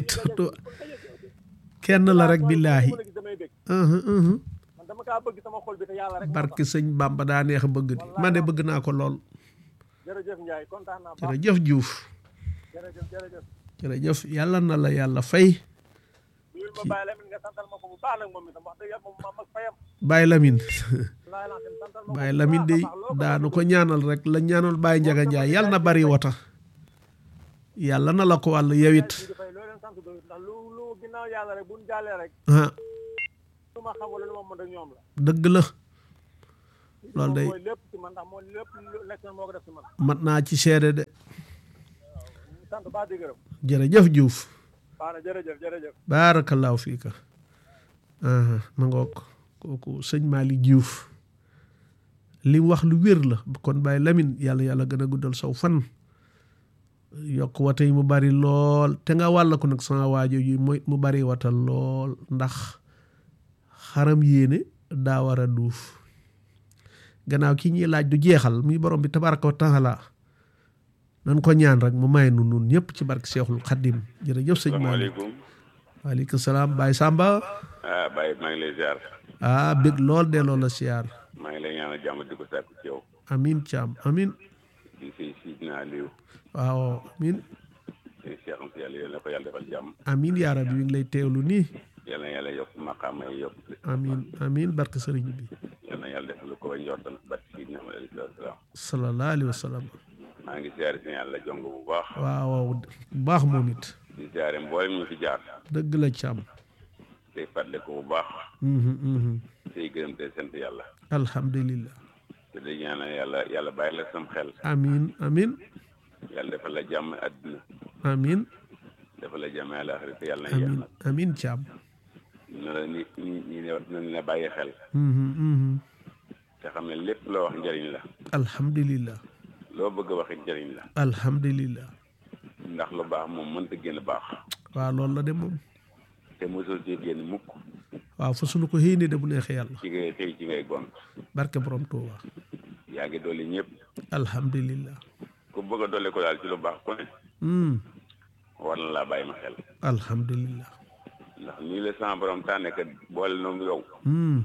kenn la rek billaahi gis damay bég uhum, uhum. man dama kaa bëgg sama xol bi te yàlla rek moo barke tax. sëñ Bamba daa neex a bëgg di man de bëgg naa ko lool jërëjëf Ndiaye kontaan naa baax jërëjëf Diouf jërëjëf jërëjëf jërëjëf yàlla na la yàlla fay nuyul ma Baye Lamine nga santal ma ko bu baax nag moom itam wax dëgg yàlla moom maam ak fayam Baye Lamine laay lancé santal ma ko Baye bu Lamine baax a de baax. Loo ko daanu def ko ñaanal rek la ñaanal Baye Njaga Njaay yàlla na bari wata yàlla na la ko wàll yewit di fay loo leen sant doyut ndax lu lu ginnaaw yàlla rek buñ jàllee rek ah lu ma xam wala lu ma mën rek ñoom la dëgg la loolu day mooy lépp ci man ndax moo lépp lu nekk na moo ko def ci man mat naa ci seede de ñu sant baax di gërëm jërëjëf Diouf baax na jërëjëf jërëjëf baarakallaahu fiika aha ma ngoog kooku sëñ Malick Diouf li mu wax lu wér la kon Baye Lamine yàlla yàlla gën a guddal saw fan yokk wata yi mu bari lool te nga wàll ko nag sama waajo yi mooy mu bari watal lool ndax xaram yéene daa war a duuf gannaaw ki ñuy laaj du jeexal muy borom bi tabaraka wa taala nan ko ñaan rek mu may nu nun ñëpp ci barke Seexul Xaddim jërëjëf sëñ Malick salaamaaleykum waaleykum salaam Baye Samba ah Baye maa ngi lay ziar ah bég lool delloo la siyaar maa ngi lay ñaanal jàmm di ko sàkku ci yow amin caam amin di say Sidina Aliou waaw amin say Cheikh Anta yàlla yal na ko yàlla defal jàmm amin yaa rabbi mi ngi lay teewlu nii yal na yàlla yokk maqaama yi yokk amin amin barke sëriñ bi yal na yàlla defal ko ba njortal barke Sidina Muhammad alayhi salaatu wa salaam sallallahu alayhi wa sallam maa ngi ziare si yàlla jong bu baax waaw waaw bu baax moom it di ziare mboolem ñu fi jaar dëgg la caam tey fàttali ko bu baax mhm mhm tey gërëm te sant yàlla alhamdulillah te di ñaanal yàlla yàlla bàyyi la sam xel amin amin yàlla defal la jàmm àdduna amin defal la jàmm àllaaxira te yàlla na amin yàlla amin caam na la ni ñi ñi ne nañ la bàyyi xel mhm mhm te xam ne lépp loo wax njëriñ la alhamdulillah loo bëgg a waxit njëriñ la alhamdulillah ndax lu baax moom mënta génn baax waaw loolu la de moom te mosoo ci génn mukk waaw fa sunu ko xëy de bu neexee yàlla ci ngay xëy ci ngay gont barke borom Tuuba yaa ngi dolli ñëpp alhamdulillah ku bëgg a dolli ko daal ci lu baax ku ne hmm war na laa bàyyi ma xel alhamdulillah ndax nii la sama borom tànne kat boole noonu yow hmm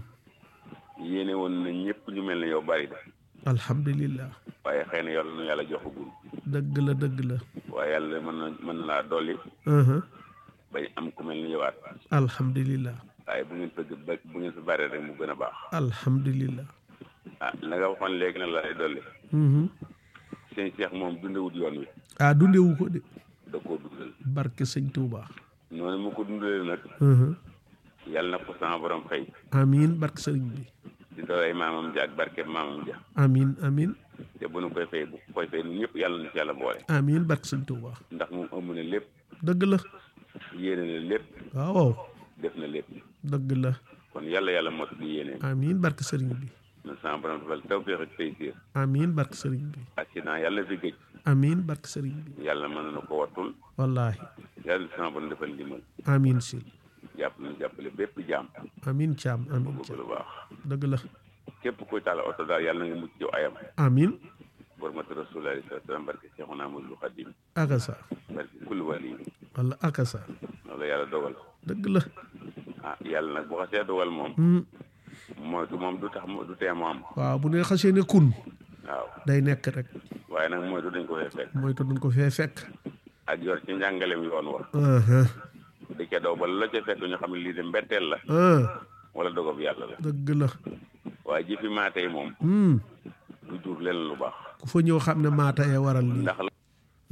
yéene woon na ñëpp ñu mel ne yow bari de alhamdulillah waaye xëy na yàlla nu yàlla joxagul dëgg la dëgg la waaye yàlla mën na mën na laa dolli uh-huh. bañ am ku mel ni yowaat alhamdulillah waaye bu ngeen fëgg ba bu ngeen fi bare rek mu gën a baax alhamdulillah ah la nga waxoon léegi nag la lay dolli mhm sëñ Cheikh moom dundewut yoon wi ah dundewu ko de da koo dundal barke sëñ Tuuba noonu mu ko dundalee nag uh-huh. yàlla na ko sama borom xëy amin barke sëriñ bi di doolay maamam ja ak barke maamam ja amin amin te bu nu koy fay bu koy fay ñun ñëpp yàlla na ci yàlla boole amin barke sëñ Tuuba ndax moom ëmb na lépp dëgg la yéene na lépp waaw def na lépp dëgg la kon yàlla yàlla mot di yéene amin barke sëriñ bi na sama borom defal tawféex ak taysiir amin barke sëriñ bi accident yàlla fi géej amin barke sëriñ bi yàlla mën na ko wattul wallahi yàlla sama borom defal ndimbal amin sil jàpp na jàppale bépp jaam amin caam amin bëgg caam lu baax dëgg la képp kuy taal oto daal yàlla nga mucc ci ayam amin bormata rasulullah sallallahu alayhi wa sallam barke Seexuna Ahmadu Xadim akasa barke kulli wali wala akasa loolu yàlla dogal dëgg la ah yàlla nag bu xasee dogal moom Hmm. moytu moom du tax mu du tee mu am waaw bu ne xasee ne kun waaw day nekk rek waaye nag moytu dañ ko fee fekk moytu dañ ko fee fekk ak yor ci njàngalem yoon wa uh-huh. di ca daw ba la ca fekk ñu xam ne lii de mbetteel la ah wala dogob yàlla la dëgg la waaye jëfi maa tey moom hmm. du jur leen lu baax ku fa ñëw xam ne maata yee waral lii ndax la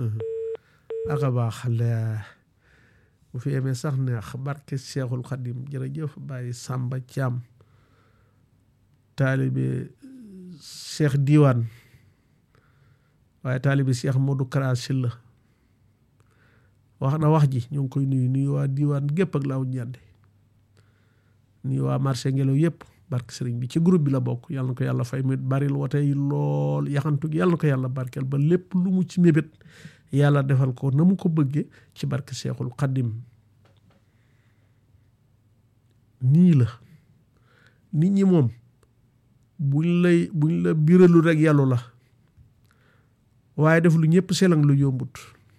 aka baax la bu fi yemee sax neex barke Seexul Xadim jërëjëf Baye Samba Thiam taalibe Cheikh Diwane waaye taalibe Cheikh Modou Kara Sylla wax na wax ji ñu ngi koy nuyu nuyu waa Diwane gépp ak laaw ñande nuyu waa marché ngelaw yëpp barke sëriñ bi ci groupe bi la bokk yàlla na ko yàlla fay mu baril wote yi lool yaxantu gi yàlla na ko yàlla barkeel ba lépp lu mu ci mébét yàlla defal ko na mu ko bëggee ci barke Seexul Xaddim nii la nit ñi moom buñ lay buñ la biralu rek yàllu la waaye def lu ñëpp selang lu yombut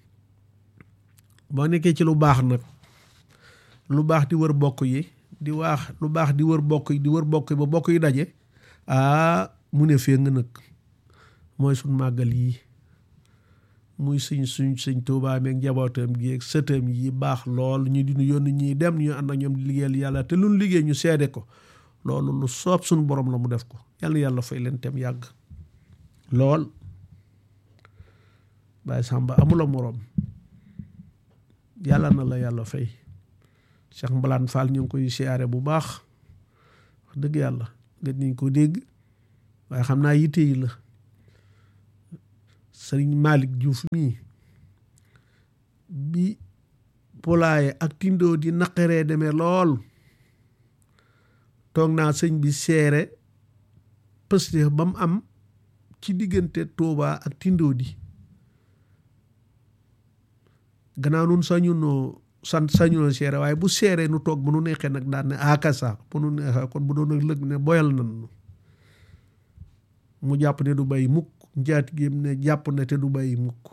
boo nekkee ci lu baax nag lu baax di wër bokk yi di waax lu baax di wër bokk yi di wër bokk yi ba bokk yi daje aa mu ne fee nga nag mooy suñ màggal yii muy suñ suñ suñ tuubaa meeg njabootam gi ak sëtam yi baax lool ñu di ñu yónni ñuy dem ñu ànd ak ñoom di liggéeyal yàlla te luñ liggéey ñu seede ko loolu lu soob suñ borom la mu def ko yàlla yàlla fay leen tem yàgg lool Baye Samba amula moroom yàlla na la yàlla fay Cheikh Mbalaan Fall ñu ngi koy siyaare bu baax wax dëgg yàlla gën nañ ko dégg waaye xam naa yitte yi la sëriñ Malick Diouf mii bi polaaye ak tindoo di naqaree demee lool toog naa sëñ bi seere pëste ba mu am ci diggante Touba ak tindoo di gannaaw nun sañunoo sant sañunoo seere waaye bu seeree nu toog bu nu neexee nag daan ne akasa bu nu neexee kon bu doon nag lëg ne boyal nan mu jàpp ne du bàyyi mukk njaati géem ne jàpp ne te du bàyyi mukk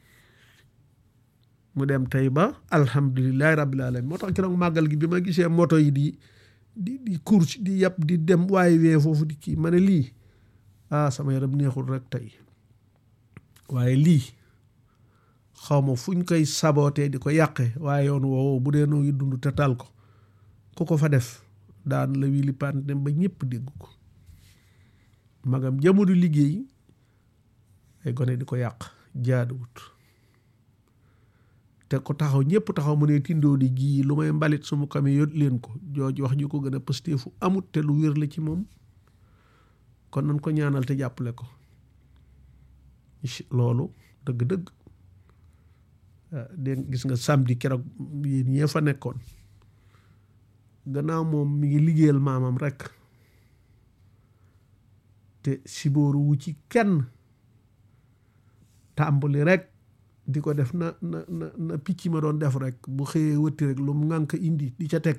mu dem tey ba alhamdulilahi rabbil alamin moo tax keroog màggal gi bi ma gisee moto yi di di di course di yàpp di dem waaye wee foofu di kii ma ne lii ah sama yaram neexul rek tey waaye lii xaw ma fuñ koy sabootee di ko yàqe waaye yoon woowu bu dee noo ngi dund te tal ko ku ko fa def daan la wili paan dem ba ñëpp dégg ko magam jamono liggéey ay gone di ko yàq jaaduwut te ko taxaw ñëpp taxaw mu ne tindoo di gii lu may mbalit sumu kame yot leen ko jooju wax ju ko gën a pësteefu amut te lu wér la ci moom kon nañ ko ñaanal te jàppale ko loolu dëgg-dëgg dégg gis nga samedi keroog yéen ñee fa nekkoon gannaaw moom mi ngi liggéeyal maamam rek te sibóoru wu ci kenn tàmbali rek di ko def na na na na picc ma doon def rek bu xëyee wëtti rek lu mu ngànk indi di ca teg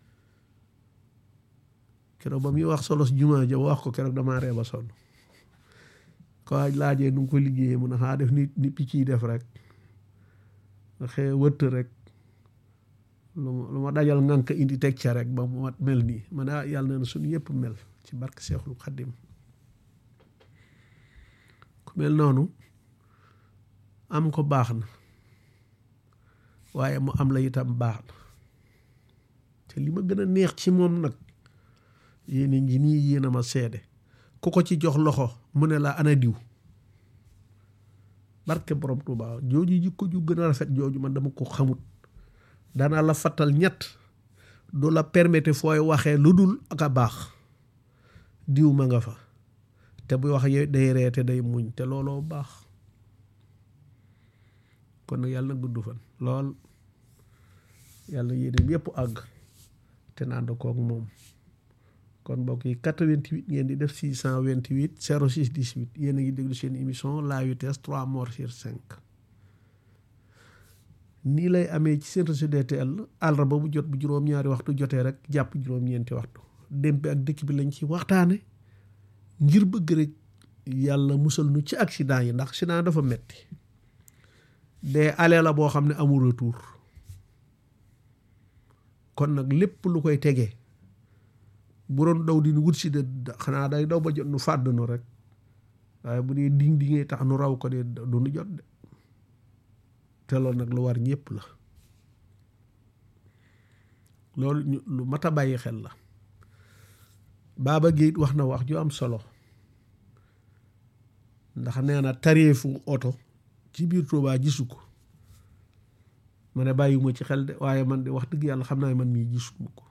keroog ba muy wax solos jumaa ja wax ko keroog damaa ree ba sonn ko waaj laajee nu ngi ko liggéeyee mun a xaa def ni ni picc yi def rek nga xëyee wëtt rek lu ma lu ma dajal ngànk indi teg ca rek ba mu mat mel nii ma ne ah yàlla na suñu yëpp mel ci barke Seexul Xaddim ku mel noonu am ko baax na waaye mu am la itam baax na te li ma gën a neex ci moom nag yéen ngi nii yéen a ma seede ku ko ci jox loxo mu ne la ana diw barke borom Tuuba jooju jikko ju gën a rafet jooju man dama ko xamut danaa la fattal ñett du la permettre fooy waxee lu dul ak a baax diw ma nga fa te buy wax day reete day muñ te looloo baax kon nag yàlla na gudd fan lool yàlla yéeneem yépp àgg te naan kook moom kon mbokk yi 88 ngeen di def 628 06 18 yéen a ngi déglu seen émission la vitesse 3 morts sur 5 nii lay amee ci seen réseau DTL àllarba bu jot bu juróom-ñaari waxtu jotee rek jàpp juróom-ñeenti waxtu démb ak dëkk bi lañ ci waxtaane ngir bëgg rek yàlla musal nu ci accident yi ndax accident dafa metti dee ale la boo xam ne amul retour kon nag lépp lu koy tegee bu doon daw di nu wut si de xanaa day daw ba jot nu fàdd nu rek waaye bu dee ding dingee tax nu raw ko de du nu jot de te loolu nag lu war ñëpp la loolu lu mat a bàyyi xel la Baba Guèye wax na wax ju am solo ndax nee na tareefu oto ci biir Tuubaa gisu ko ma ne bàyyiwuma ci xel de waaye man de wax dëgg yàlla xam naa man mii gisuma ko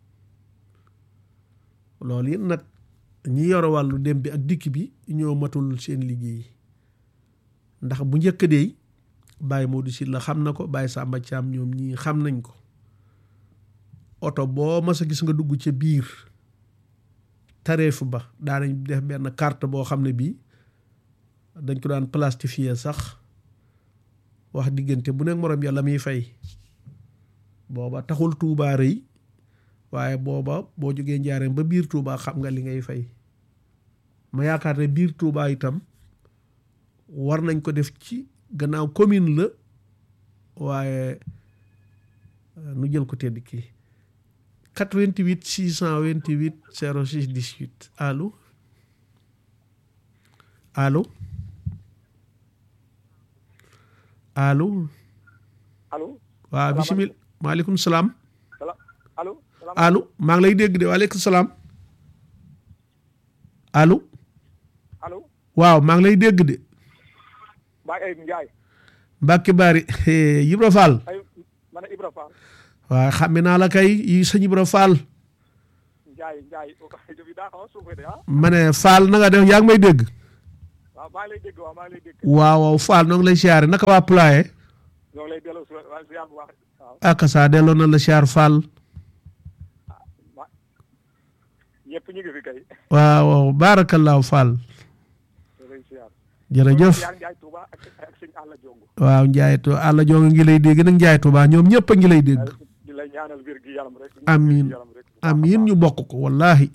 loolu it nag ñi yore wàllu dem bi ak dikk bi ñoo matul seen liggéey ndax bu njëkk de Baye Modou Sylla xam na ko Baye Samba Thiam ñoom ñii xam nañ ko oto boo mas a gis nga dugg ca biir tareef ba daanañ def benn carte boo xam ne bii dañ ko daan plastifier sax wax diggante bu nekk moroom yàlla muy fay booba taxul Tuubaa rëy waaye booba boo jógee njaareem ba biir Tuubaa xam nga li ngay fay ma yaakaar ne biir Tuubaa itam war nañ ko def ci gannaaw commune la waaye nu jël ko tedd kii 88 628 06 18 allo allo allo allo waaw bisimil maaleykum salaam allo allo maa ngi lay dégg de waaleykum salaam allo allo waaw maa ngi lay dégg de Baye Ayib Ndiaye Mbacke Bari Ibra Fall ay Ibra Fall waaye xàmme naa la kay yi sëñ Ibra Fall Njaay Njaay rajo bi daa xaw a suufee de ah ma ne Fall na nga def yaa ngi may dégg waaw maa ngi lay dégg waaw maa ngi lay dégg waaw waaw Fall noo ngi lay siyaare naka waa Pulaye ñoo ngi lay delloo si waa si yàlla bu baax waaw ak saa delloo na la siyaar Fall ma ñëpp ñu ngi fi kay waaw waaw baarakallaahu Fall ñoo lay siyaar jërëjëf yaa Njaay Touba ak ak sëñ Alla Jongo waaw Njaay tu àlla jonga ngi lay dégg nag Njaay Tuubaa ñoom ñëpp a ngi lay dégg di lay ñaanal wér gi yaram rek amiin yaram rek amiin ñu bokk ko wallahi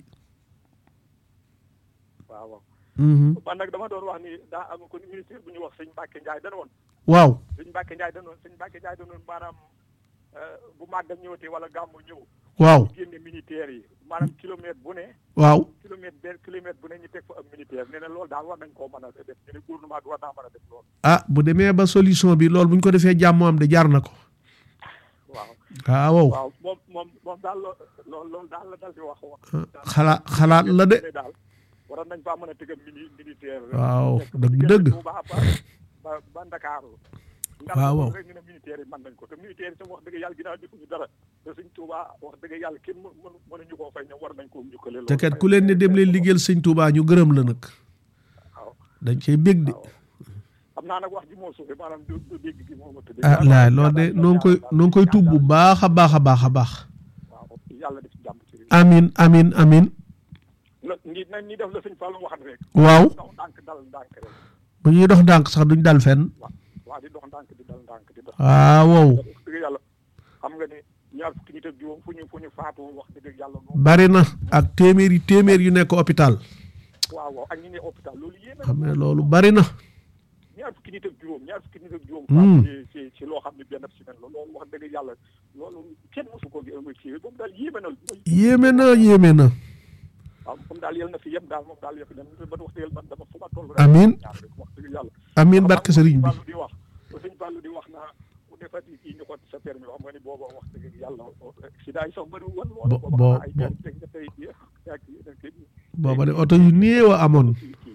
waaw waaw Mhm. man nag dama doon wax ni daa am ko ministre bu ñu wax sëñ Mbacke Ndiaye dana woon waaw sëñ Mbacke Ndiaye dana woon sëñ Mbacke Ndiaye dana woon maanaam euh, bu màggal ñëwatee wala gàmmu ñëw waaw génne militaire yi maanaam kilomètre bu ne waaw kilomètre benn kilomètre bu ne ñu teg fa am militaire nee na loolu daal war nañ koo mën a def ñu ne gouvernement bi war naa mën a def loolu ah bu demee ba solution bi loolu bu ñu ko defee jàmm am de jaar na ko waaw ah waaw waaw moom moom moom daal loo loolu loolu daal la dal di wax wax xalaat xalaat la de ne daal waroon nañ faa mën a tëgam mini militaire waaw nekk ba dëgg diggante dëgg Touba ba ba ba Ndakaaru ndax waaw loolu waaw. rek ñu ne militaire yi mën nañ ko te militaire yi tam wax dëgg yàlla ginnaaw defuñu dara te suñ Touba wax dëgg yàlla kenn mën mën mënuñu koo fay ñoom war nañ koo njukkale te kat ku leen ne dem leen liggéeyal sëñ Touba ñu gërëm la nag dañ cey bég de xam naa nag wax ji moo suufe maanaam du du dégg gi moo ma tëddee ah laay loolu de noo ngi koy noo ngi koy tuub bu baax a baax a baax a baax waaw yàlla def jàmm ci réew amin amin amin la ñi nañ ñi def la sëñ Fallou waxat rek Waaw. dox ndànk dal ndànk rek bu ñuy dox ndànk sax duñ dal fenn waa di dox ndànk di dal ndànk di dox Ah, wow. wax dëgg yàlla xam nga ne ñaar fukki nit ak juróom fu ñu fu ñu faatu wax dëgg yàlla moom bari na ak téeméeri téeméer yu nekk hôpital waaw waaw ak ñi ne hôpital loolu yéeme xam ne loolu bari na ñaar fukki nit ak juróom ñaar fukki nit ak juróom Hmm. faatu ci ci ci loo xam ne benn semaine la loolu wax dëgg yàlla loolu kenn mosu ko gi ci moom daal yéeme na yéeme na yéeme na waaw moom daal yal na fi yem daal moom daal yëf dem ba wax dëgg yàlla man dama fu ma toll rek Amiin. ñaan rek wax dëgg yàlla Amiin barke sëriñ bi. Fallou di wax sëñ Fallou di wax naa bu defati kii ñu ko sa permis xam nga ni booba wax dëgg yàlla sida yi sax bëri woon lool Bo- booba bo- ay bo- benn teg nga tey bi ak yeneen kii booba de oto yu néew a amoon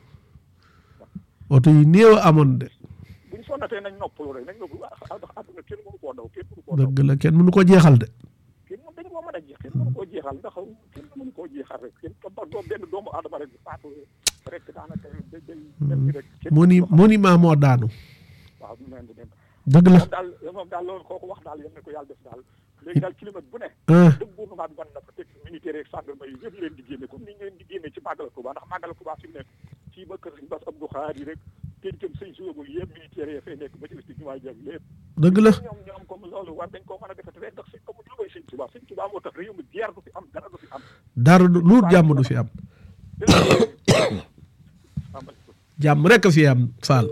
oto yu néew a amoon de buñ sonnatee nañ noppalu rek nañ noppalu ah ndax àdduna kenn mënu koo daw kenn mënu koo daw dëgg la kenn mënu ko jeexal de kenn moom dañu koo mën a jeex kenn mënu koo jeexal ndax kenn mënu koo jeexal rek kenn ba doom benn doomu aadama rek faatu rek daanaka day day dem bi rek kenn moni monument moo daanu waaw mu mel ni dem dëgg la moom daal moom daal loolu kooku wax daal yal na ko yàlla def daal léegi daal kilomètre bu ne Ah. dëgg gouvernement bi mën na fa teg militaire ak gendarmerie yi yëpp leen di génne comme ni ñu leen di génne ci màggal Touba ndax màggal Touba fi mu nekk fii ba kër sëñ Bass Abdou Khadre rek péncam sëñ suwagul yëpp militaire yi fay nekk ba ci sti jumaay jëm lépp dëgg la ñoom ñoom comme loolu war dañ koo mën a defati rek ndax sëñ amul lu koy sëñ Touba sëñ Touba moo tax réew mi guerre du fi am dara du fi am dara du lu jàmm du fi am jàmm rek a fi am Fall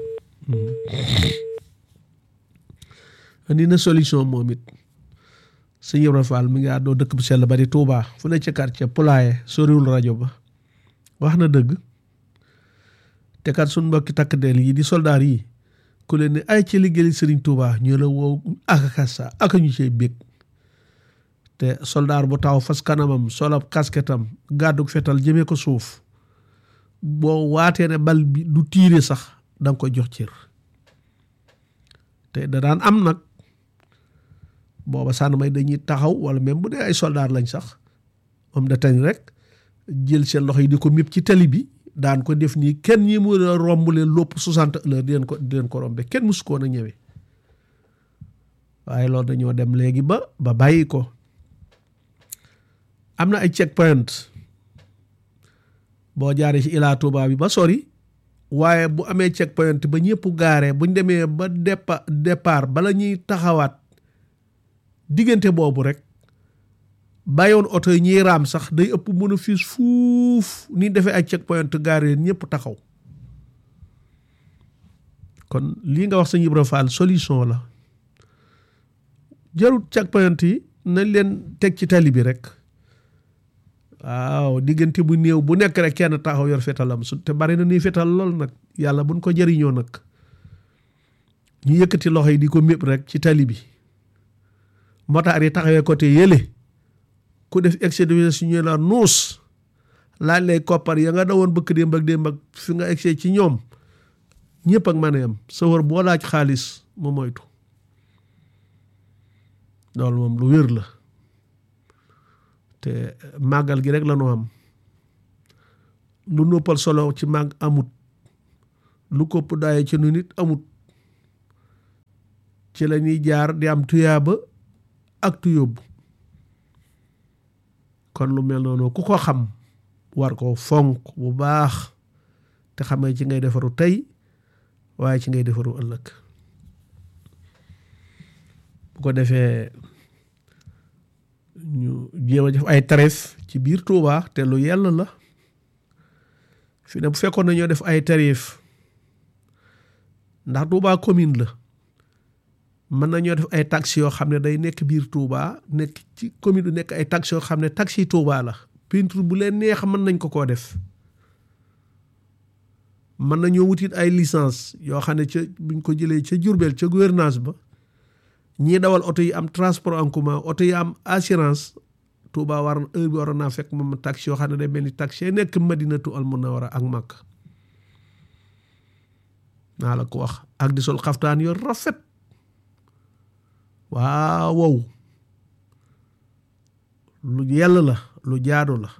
andi na solution moom it sëñ Ibra Fall mi ngi àddoo dëkk bu sell ba di Touba fu ne ca quartier Poulaye soriwul rajo ba wax na dëgg te kat suñ mbokki takk deel yi di soldaar yi ku leen ne ay ci liggéey sëriñ Touba ñu la woo aka kasa aka ñu cey bég te soldaar bu taw fas kanamam solab kasketam gàddu fetal jëmee ko suuf boo waatee ne bal bi du tiire sax da nga koy jox cër te da daan am nag booba sànn may dañuy taxaw wala même bu dee ay soldaar lañ sax moom da tañ rek jël seen loxo yi di ko mépp ci tali bi daan ko def nii kenn ñi mu a romb leen lopp soixante heures di leen ko di leen ko rombe kenn musu koon a ñëwee waaye loolu dañoo dem léegi ba ba bàyyi ko am na ay check point boo jaaree ci Ila Touba bi ba sori waaye bu amee check point ba ñëpp gaaree buñ demee ba dépa départ bala ñuy taxawaat diggante boobu rek bàyyoon oto yi ñuy raam sax day ëpp mën a fiis fuuf ni defee ay check point gaaree ñëpp taxaw kon lii nga wax sëñ Ibra Fall solution la jarut check point yi nañ leen teg ci tali bi rek waaw diggante bu néew bu nekk rek kenn taxaw yor fetalam su te bari na ni fetal lool nag yàlla buñ ko jëriñoo nag ñu yëkkati loxo yi di ko mépp rek ci tali bi motaar yi taxawee côté yële ku def excès de vitesse ñu la nuus laaj lay koppar ya nga dawoon bëkk démb ak démb ak fi nga excès ci ñoom ñëpp ak mën a yam sa wër boo laaj xaalis mu moytu loolu moom lu wér la te màggal gi rek la ñu am lu noppal solo ci màgg amut lu kopp daaye ci nu nit amut ci la ñuy jaar di am tuyaaba ak tuyóbbu kon lu mel noonu ku ko xam war ko fonk bu baax te xamee ci ngay defaru tey waaye ci ngay defaru ëllëg bu ko defee ñu jéem a def ay tarif ci biir Touba te lu yell la fi ne bu fekkoon nañoo def ay tarif ndax Touba commune la mën nañoo def ay taxes yoo xam ne day nekk biir Touba nekk ci commune du nekk ay taxes yoo xam ne taxes yi Touba la peinture bu leen neex mën nañ ko koo def mën nañoo wutit ay licence yoo xam ne ca buñ ko jëlee ca Jurbel ca gouvernance ba ñii dawal oto yi am transport en commun oto yi am assurance Touba war heure bi waroon naa fekk moom taxi yoo xam ne day mel ni taxi nekk Madinatu al Munawwara ak Makka naa la ko wax ak di sol xaftaan yor rafet waaw wow lu yell la lu jaadu la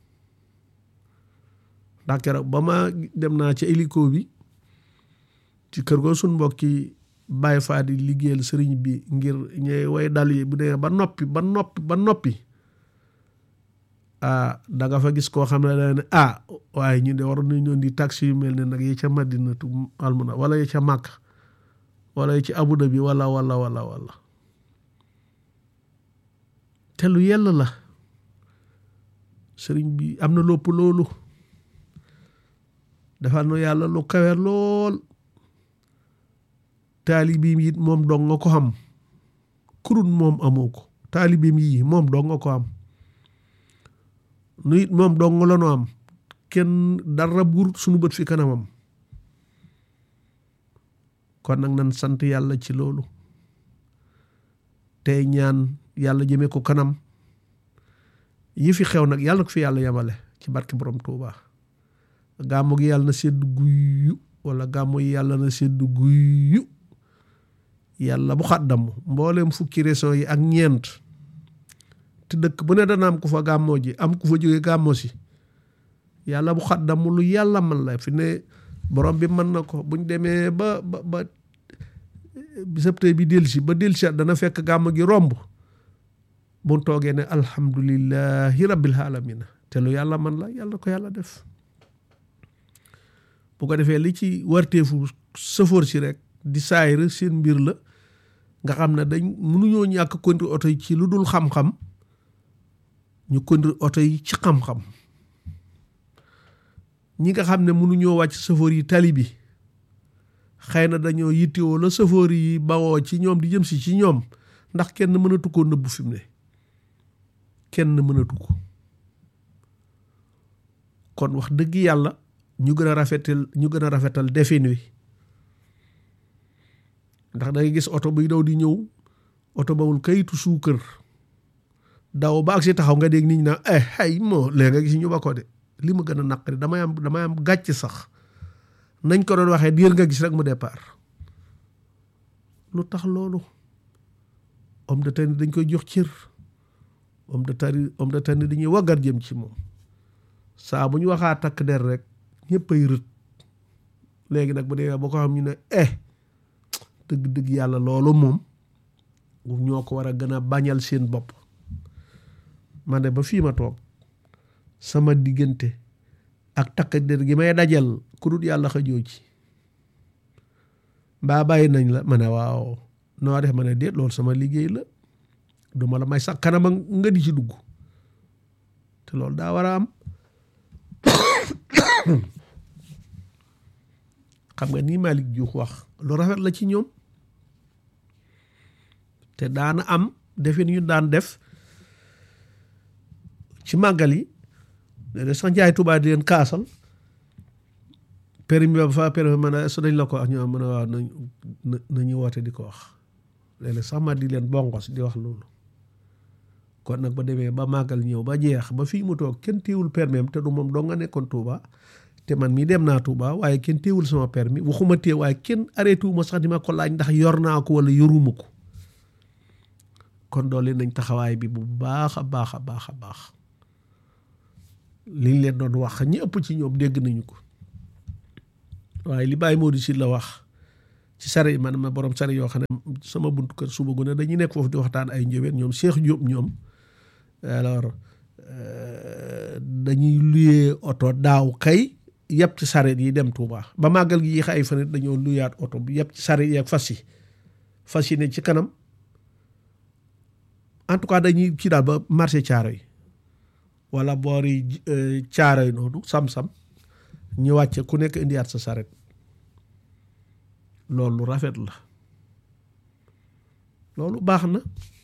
ndax keroog ba ma dem naa ci hélico bi ci kër goo suñ mbokki bàyyi faa di liggéeyal sëriñ bi ngir ñooy way dal yi bu dee ba noppi ba noppi ba noppi ah da nga fa gis koo xam ne da ne ah waaye ñu de waroon nañu ñoon di taxi yu mel ne nag yi ca Madinatu almuna wala yi ca Màkk wala yi ci Abu Dhabi wala wala wala wala te lu yell la sëriñ bi am na lopp loolu defal na yàlla lu kawe lool taalibiim yi moom dong nga ko xam kurun moom amoo ko taalibiim yi moom dong nga ko am nu it moom dong la nu am kenn dara buur sunu bët fi kanamam kon nag nan sant yàlla ci loolu tey ñaan yàlla jëmee ko kanam yi fi xew nag yàlla ko fi yàlla yemale ci barke borom Tuuba gàmmu gi yàlla na sedd guyyu wala gàmmu yi yàlla na sedd guyyu yàlla bu xàddam mbooleem fukki région yi ak ñeent te dëkk bu ne dana am ku fa gàmmoo ji am ku fa jóge gàmmoo si yàlla bu xàddam lu yàlla man la fi ne borom bi mën na ko buñ demee ba ba ba bisab tey bi delsi ba delsi dana fekk gàmm gi romb bu toogee ne alhamdulillahi rabbil alamina te lu yàlla man la yàlla ko yàlla def bu ko defee li ci warteefu sëfoor si rek di saayir seen mbir la nga xam ne dañ mënuñoo ñàkk conduire oto yi ci lu dul xam-xam ñu conduire oto yi ci xam-xam ñi nga xam ne mënuñoo wàcc sëfoor yi tali bi xëy na dañoo yittewoo la sëfoor yi bawoo ci ñoom di jëm si ci ñoom ndax kenn mënatu koo nëbbu fi mu ne kenn mënatu ko kon wax dëgg yàlla ñu gën a rafetal ñu gën a rafetal defin wi ndax da ngay gis oto buy daw di ñëw oto bawul kayitu suukër daw ba ak si taxaw nga dégg nit ñi naan eh ay moo léegi nga gis ñu ba ko de li ma gën a naqari damay am damay am gàcc sax nañ ko doon waxee diir nga gis rek mu départ lu tax loolu homme de tenue dañ koy jox cër homme de tenue homme de tenue dañuy waggar jëm ci moom saa bu ñu waxaa takk der rek ñëpp ay rët léegi nag bu dee ba ko xam ñu ne eh dëgg-dëgg yàlla loolu moom ñoo ko war a gën a bañal seen bopp man de ba fii ma toog sama diggante ak takk der gi may dajal ku dul yàlla xëjoo ci mbaa bàyyi nañ la ma ne waaw noo def ma ne déet loolu sama liggéey la duma la may sax kanama nga di ci dugg te loolu daa war a am xam nga nii Malick Diouf wax lu rafet la ci ñoom te daana am defin ñu daan def ci màggal yi de sax njaay Tuubaa di leen kaasal permis ba fa permis man a su dañ la ko wax ñoo mën a waaw nañ nañu woote di ko wax léeg-léeg sax ma di leen bongos di wax loolu kon nag ba demee ba màggal ñëw ba jeex ba fii mu toog kenn téewul permis am te du moom doo nga nekkoon Touba te man mii dem naa Touba waaye kenn téewul sama permis waxuma téew waaye kenn arrêté wu ma sax di ma ko laaj ndax yor naa ko wala yoruma ko kon doole nañ taxawaay bi bu baax a baax a baax a baax liñ leen doon wax ñi ëpp ci ñoom dégg nañu ko waaye li Baye Modou si la wax ci sare yi man ma borom sare yoo xam ne sama buntu kër suba gu ne dañuy nekk foofu di waxtaan ay njëween ñoom Cheikh Diop ñoom alors dañuy luyee oto daaw kay yëpp ci sareet yi dem Touba ba màggal gi yéex ay fan it dañoo luyaat oto bi yëpp ci sareet yi ak fas yi fas yi ne ci kanam en tout cas dañuy ci daal ba marché caaro yi wala boori caaro yi noonu sam-sam ñu wàcce ku nekk indiwaat sa sareet loolu rafet la loolu baax na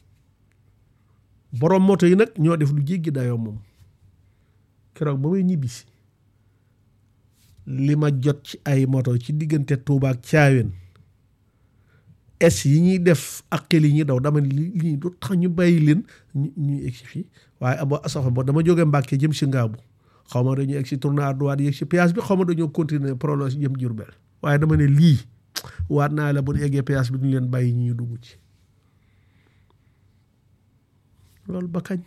borom moto yi nag ñoo def lu jéggi dayoo moom keroog ba may ñibbisi li ma jot ci ay moto ci diggante Touba ak Thiawén es yi ñuy def ak xel yi ñuy daw dama li lii du tax ñu bàyyi leen ñu ñuy egsi fii waaye abo asafa bo dama jógee Mbàkke jëm si Ngaabu xaw ma dañoo egsi tourné à droite yegg si péage bi xaw ma dañoo continuer prolongé jëm Jurbel waaye dama ne lii waat naa la bu ñu eggee péage bi duñu leen bàyyi ñu dugg ci loolu ba kañ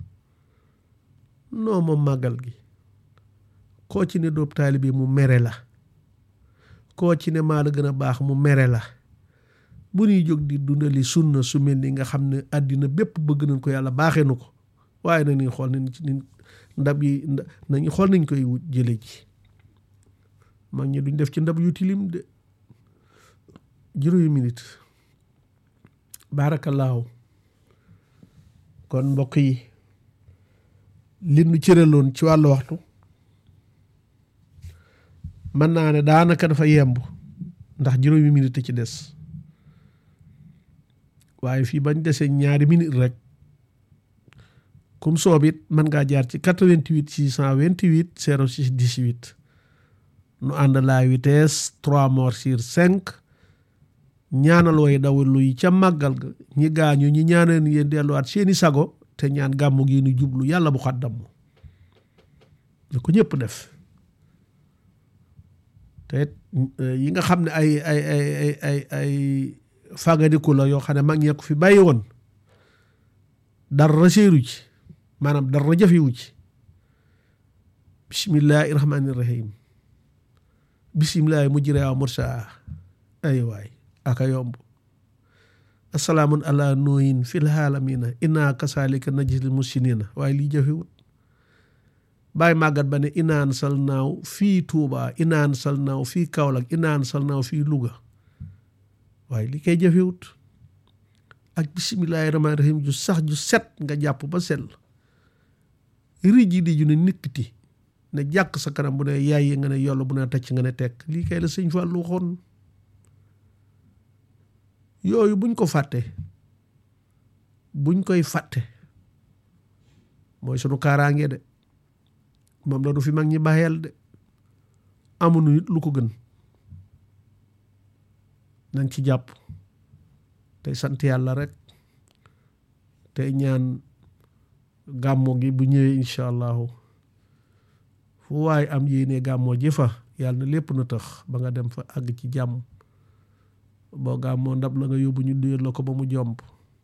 non moom màggal gi koo ci ne doob taalibe mu mere la koo ci ne maa la gën a baax mu mere la bu ñuy jóg di dundali sunna su mel ni nga xam ne àddina bépp bëgg nañ ko yàlla baaxee nu ko waaye nañuy xool nañ ci ni ndab yi nañu xool nañ koy jële ji mag ñi duñ def ci ndab yu tilim de juróomi minute baarakallaahu kon mbokk yi li nu cëraloon ci wàllu waxtu mën naa ne daanaka dafa yemb ndax juróomi minute ci des waaye fii bañ desee ñaari minute rek kum soob it mën ngaa jaar ci 88 628 06 18 nu ànd la vitesse 3 morts sur 5 ñaanal way dawalu yi ca màggal ga ñi gaañu ñi ñaanal yéen delluwaat seeni sago te ñaan gàmmu gi nu jublu yàlla bu xat damm ne ko ñëpp def te yi nga xam ne ay ay ay ay ay ay fàggadiku la yoo xam ne mag ñee ko fi bàyyi woon dara séeru ci maanaam dara jafewu ci bismillahi rahmaani rahim bismillahi mujjiraa mursaa ay waay aka yomb asalaamun ala nooyin fil haalamina inna kasalika najzil musinina waaye lii jafewut bàyyi màggat ba ne inaan sal naaw fii Tuuba inaan sal naaw fii Kaolack inaan sal naaw fii Louga waaye li koy jafewut ak bisimilahi rahmaani rahim ju sax ju set nga jàpp ba sell rij yi di ju ne nikkiti ne jàkk sa kanam bu ne yaay yi nga ne yollu bu ne tacc nga ne tekk lii kay la sëñ Fallu waxoon yooyu buñ ko fàtte buñ koy fàtte mooy sunu kaaraange de moom la du fi mag ñi bàyyeel de amuñu nit lu ko gën nañ ci jàpp tey sant yàlla rek tey ñaan gàmmo gi bu ñëwee incha allahu fu waaye am yéene gàmmoo ji fa yàlla na lépp na tax ba nga dem fa àgg ci jàmm boo gàmmoo ndab la nga yóbbu ñu duyal la ko ba mu jomb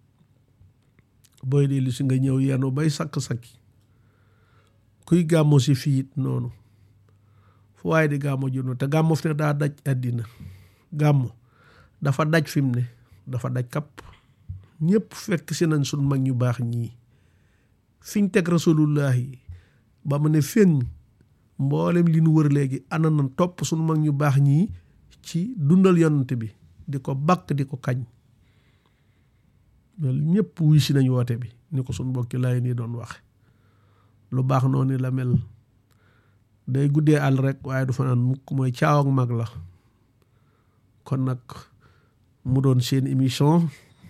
booy dellu si nga ñëw yenu bay sakk-sakki kuy gàmmo si fiit noonu fu waaye di gàmmo junno te gàmmo fi ne daa daj àddina gàmmo dafa daj fi mu ne dafa daj kapp ñëpp fekk si nañ sun mag ñu baax ñii fiñ teg rasulullahi ba mu ne féng mboolem li nu wër léegi ana na topp sunu mag ñu baax ñii ci dundal yonante bi di ko bakk di ko kañ loolu ñëpp wuy si nañ woote bi ni ko sunu mbokki laay nii doon waxe lu baax noonu la mel day guddee àll rek waaye du fa naan mukk mooy caaw ak mag la kon nag mu doon seen émission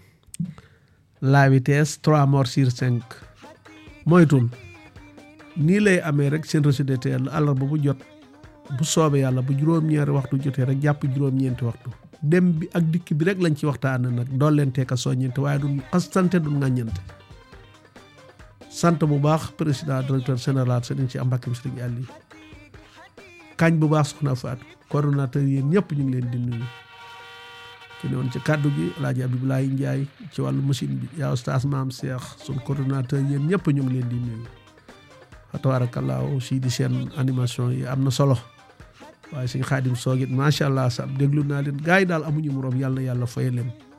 la vitesse trois morts sur cinq moytul nii lay amee rek seen reçu de teel àllarba bu jot bu soobee yàlla bu juróom-ñaari waxtu jotee rek jàpp juróom-ñeenti waxtu dem bi ak dikk bi rek lañ ci waxtaan nag dool leen teeka soññente waaye duñ xastante duñ ŋàññante sant bu baax président directeur général sëriñ ci ambakkim sëriñ Aliou kañ bu baax soxna Fatou coordonnateur yéen ñëpp ñu ngi leen di nuyu ki ne woon ci kàddu gi alaaji Abdoulaye Ndiaye ci wàllu machine bi yaa oustaz maam Cheikh sun coordonnateur yéen ñëpp ñu ngi leen di nuyu fa tabaarakallaahu si di seen animation yi am na solo waaye suñ xaadim soogit macha allah sa déglu naa leen gars yi daal amuñu moroom yàlla na yàlla faye leen